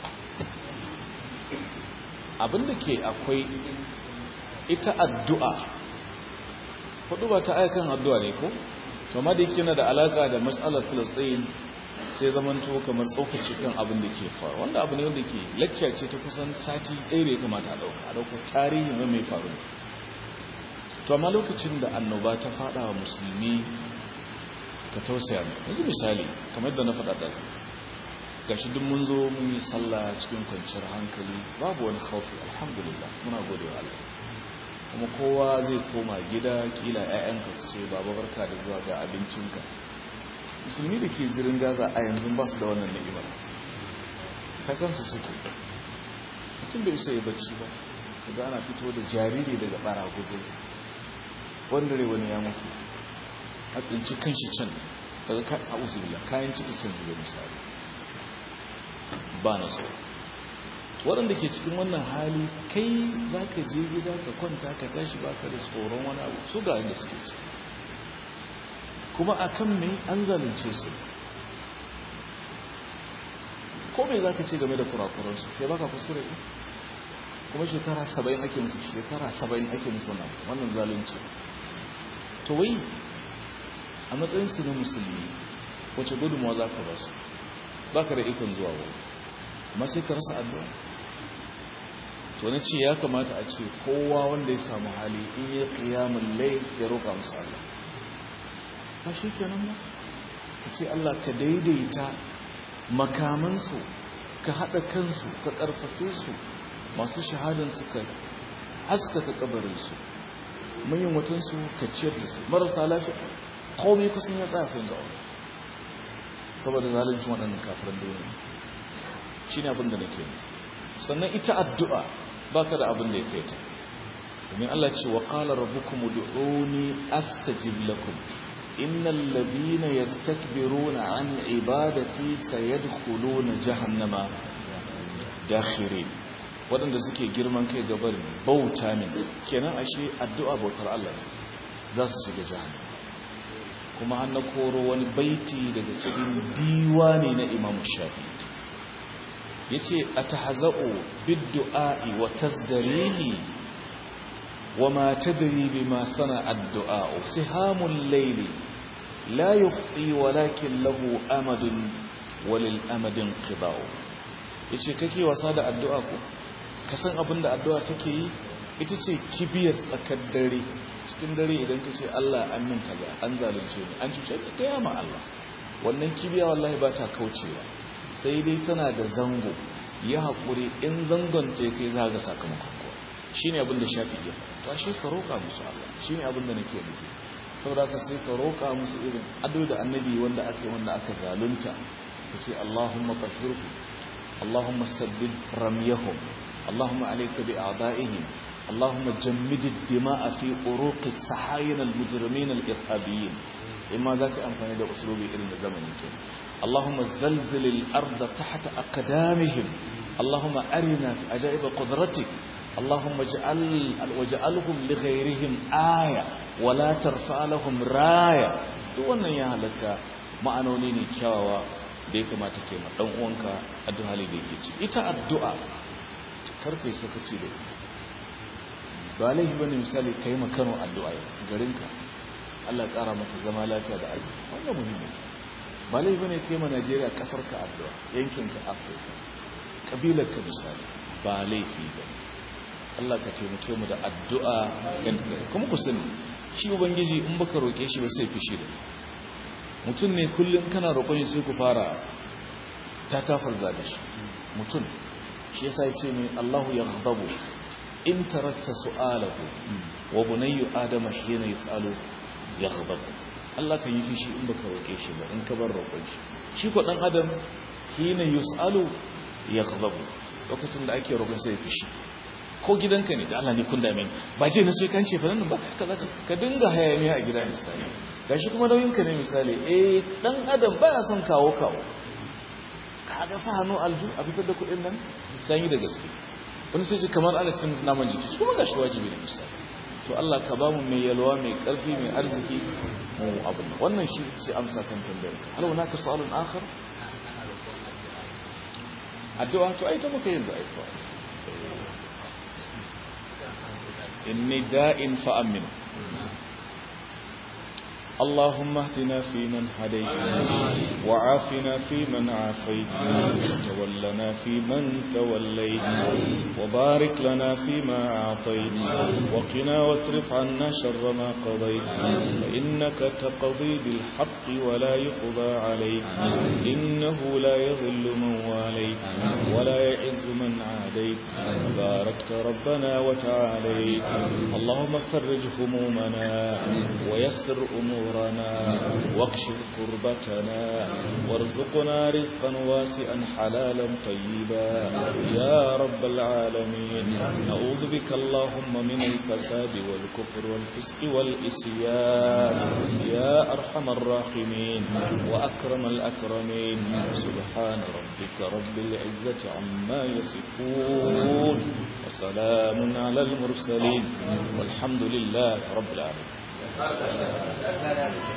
abinda ke akwai ita addu'a hudu ba ta aikan addu'a ne ko? kama da yake na da alaka da matsalar filistin sai zamanto kamar tsokaci kan abin da ke faru wanda abu ne wanda ke lecture ce ta kusan sati ɗaya da ya kamata a ɗauka a ɗauka tarihi mai mai faru to amma lokacin da annoba ta faɗa wa musulmi ka tausaya mai yanzu misali kamar da na faɗa da gashi duk mun zo mun yi sallah cikin kwanciyar hankali babu wani khaufi alhamdulillah muna gode wa Allah kuma kowa zai koma gida kila ƴaƴanka su ce baba barka da zuwa ga abincinka musulmi da ke zirin gaza a yanzu ba su da wannan ni'imar ta kansu suke mutum bai isa ya bacci ba kaga ana fito da jariri daga baraguzai wanda rai wani ya mutu a tsinci kanshi can daga kan auzubillah kayan ciki can zuwa misali ba na so waɗanda ke cikin wannan hali kai za ka je gida ka kwanta ka tashi ba ka da tsoron wani abu su ga inda suke ciki kuma a kan mai an zalunce su ko mai za ka ce game da kurakuransu kai baka kuskure ne kuma shekara saba'in ake musu shekara saba'in ake musu nan wannan zalunci to wai a matsayinsu na musulmi wace gudunmawa za ka ba su ba ka da ikon zuwa wani amma sai ka rasa addu'a to na ce ya kamata a ce kowa wanda ya samu hali in yi kiyamun lai ya roƙa musu Allah ba shi kenan ba ka ce Allah ka daidaita makamansu ka haɗa kansu ka ƙarfafe su masu shahadansu ka haskaka kabarinsu manyan watansu ka ciyar da su marasa lafiya komai kusan ya tsafin zaune saboda zalincin waɗannan kafiran duniya shi ne abin da nake nufi sannan ita addu'a ba ka da abin da ya kai ta domin Allah ce wa ƙala rabbukum ud'uni astajib lakum innal ladina yastakbiruna an ibadati sayadkhuluna jahannama dakhirin waɗanda suke girman kai gabar bauta min kenan ashe addu'a bautar Allah ce za su shiga jahannama kuma an na koro wani baiti daga cikin diwani na Imam Shafi'i yace atahza'u bid-du'a'i wa tazdarihi wama tadri bima sana ad-du'a sihamul layli la yukhti walakin lahu amadun walil amadin qida'u yace kake wasa da addu'a ko ka san abin da addu'a take yi ita ce kibiyar tsakar dare cikin dare idan ka ce Allah an min kaza an zalunce ni an cuce ka gaya ma Allah wannan kibiya wallahi ba ta kaucewa sai dai tana da zango ya haƙuri in zangon ta kai za ga sakamakon kuwa shi ne abin da shafi ya ta shi ka roƙa musu Allah shi ne abin da nake nufi saboda ka sai ka roƙa musu irin ado da annabi wanda aka yi wanda aka zalunta ka ce Allahumma tahhirhu Allahumma sabbin ramyahum Allahumma alayka bi a'da'ihim اللهم جمد الدماء في عروق السحاين المجرمين الإرهابيين إما ذاك أنفاني ده أسلوبي إلى زمن كده اللهم زلزل الأرض تحت أقدامهم اللهم أرنا عجائب قدرتك اللهم اجعل وجعلهم لغيرهم آية ولا ترفع لهم راية wannan ya halaka ma'anoni ne kyawawa da ya kamata ke ma dan uwanka addu'a da yake ci ita addu'a karfe sakaci da ita ba laifi bane misali kai ma Kano addu'a garinka Allah ya kara mata zama lafiya da arziki wannan muhimmi ba laifi bane kai ma Najeriya kasar ka addu'a yankin ka Afirka kabilar ka misali ba laifi bane Allah ka taimake mu da addu'a kuma ku sani shi ubangiji in baka roke shi ba sai fishi da mutum ne kullum kana roƙon sai ku fara ta kafar zaga shi mutum shi yasa ya ce mai Allahu yaghdabu in tarakta su'alahu wa bunayyu adama hina yasalu yaghdabu Allah kan yi fishi in baka roke shi ba in ka bar roƙon shi shi ko dan adam hina yusalu yaghdabu lokacin da ake roƙon sai fishi ko gidanka ne da Allah ne kun dame ni ba je na sai kan ce fa nan ba kaza ka dinga hayaniya a gida misali gashi kuma nauyin ka ne misali eh dan adam baya son kawo kawo kaga sa hannu alju a fitar da kuɗin nan sai yi da gaske wani sai ji kamar ana cin naman jiki kuma gashi wajibi ne misali to Allah ka bamu mai yalwa mai karfi mai arziki mu abin wannan shi sai amsa kan tambayar ka hal hunaka su'alun akhar addu'a to ai ta muka yin da ai إني داء فأمن اللهم اهدنا فيمن هديت وعافنا فيمن عافيت وتولنا فيمن توليت وبارك لنا فيما أعطيت وقنا واصرف عنا شر ما قضيت فإنك تقضي بالحق ولا يقضى عليك إنه لا يذل من واليت ولا يعز من عاديت باركت ربنا وتعاليت اللهم فرج همومنا ويسر أمورنا واكشف كربتنا وارزقنا رزقا واسعا حلالا طيبا يا رب العالمين نعوذ بك اللهم من الفساد والكفر والفسق والإسيان يا أرحم الراحمين وأكرم الأكرمين سبحان ربك رب العزة عما يصفون وسلام على المرسلين والحمد لله رب العالمين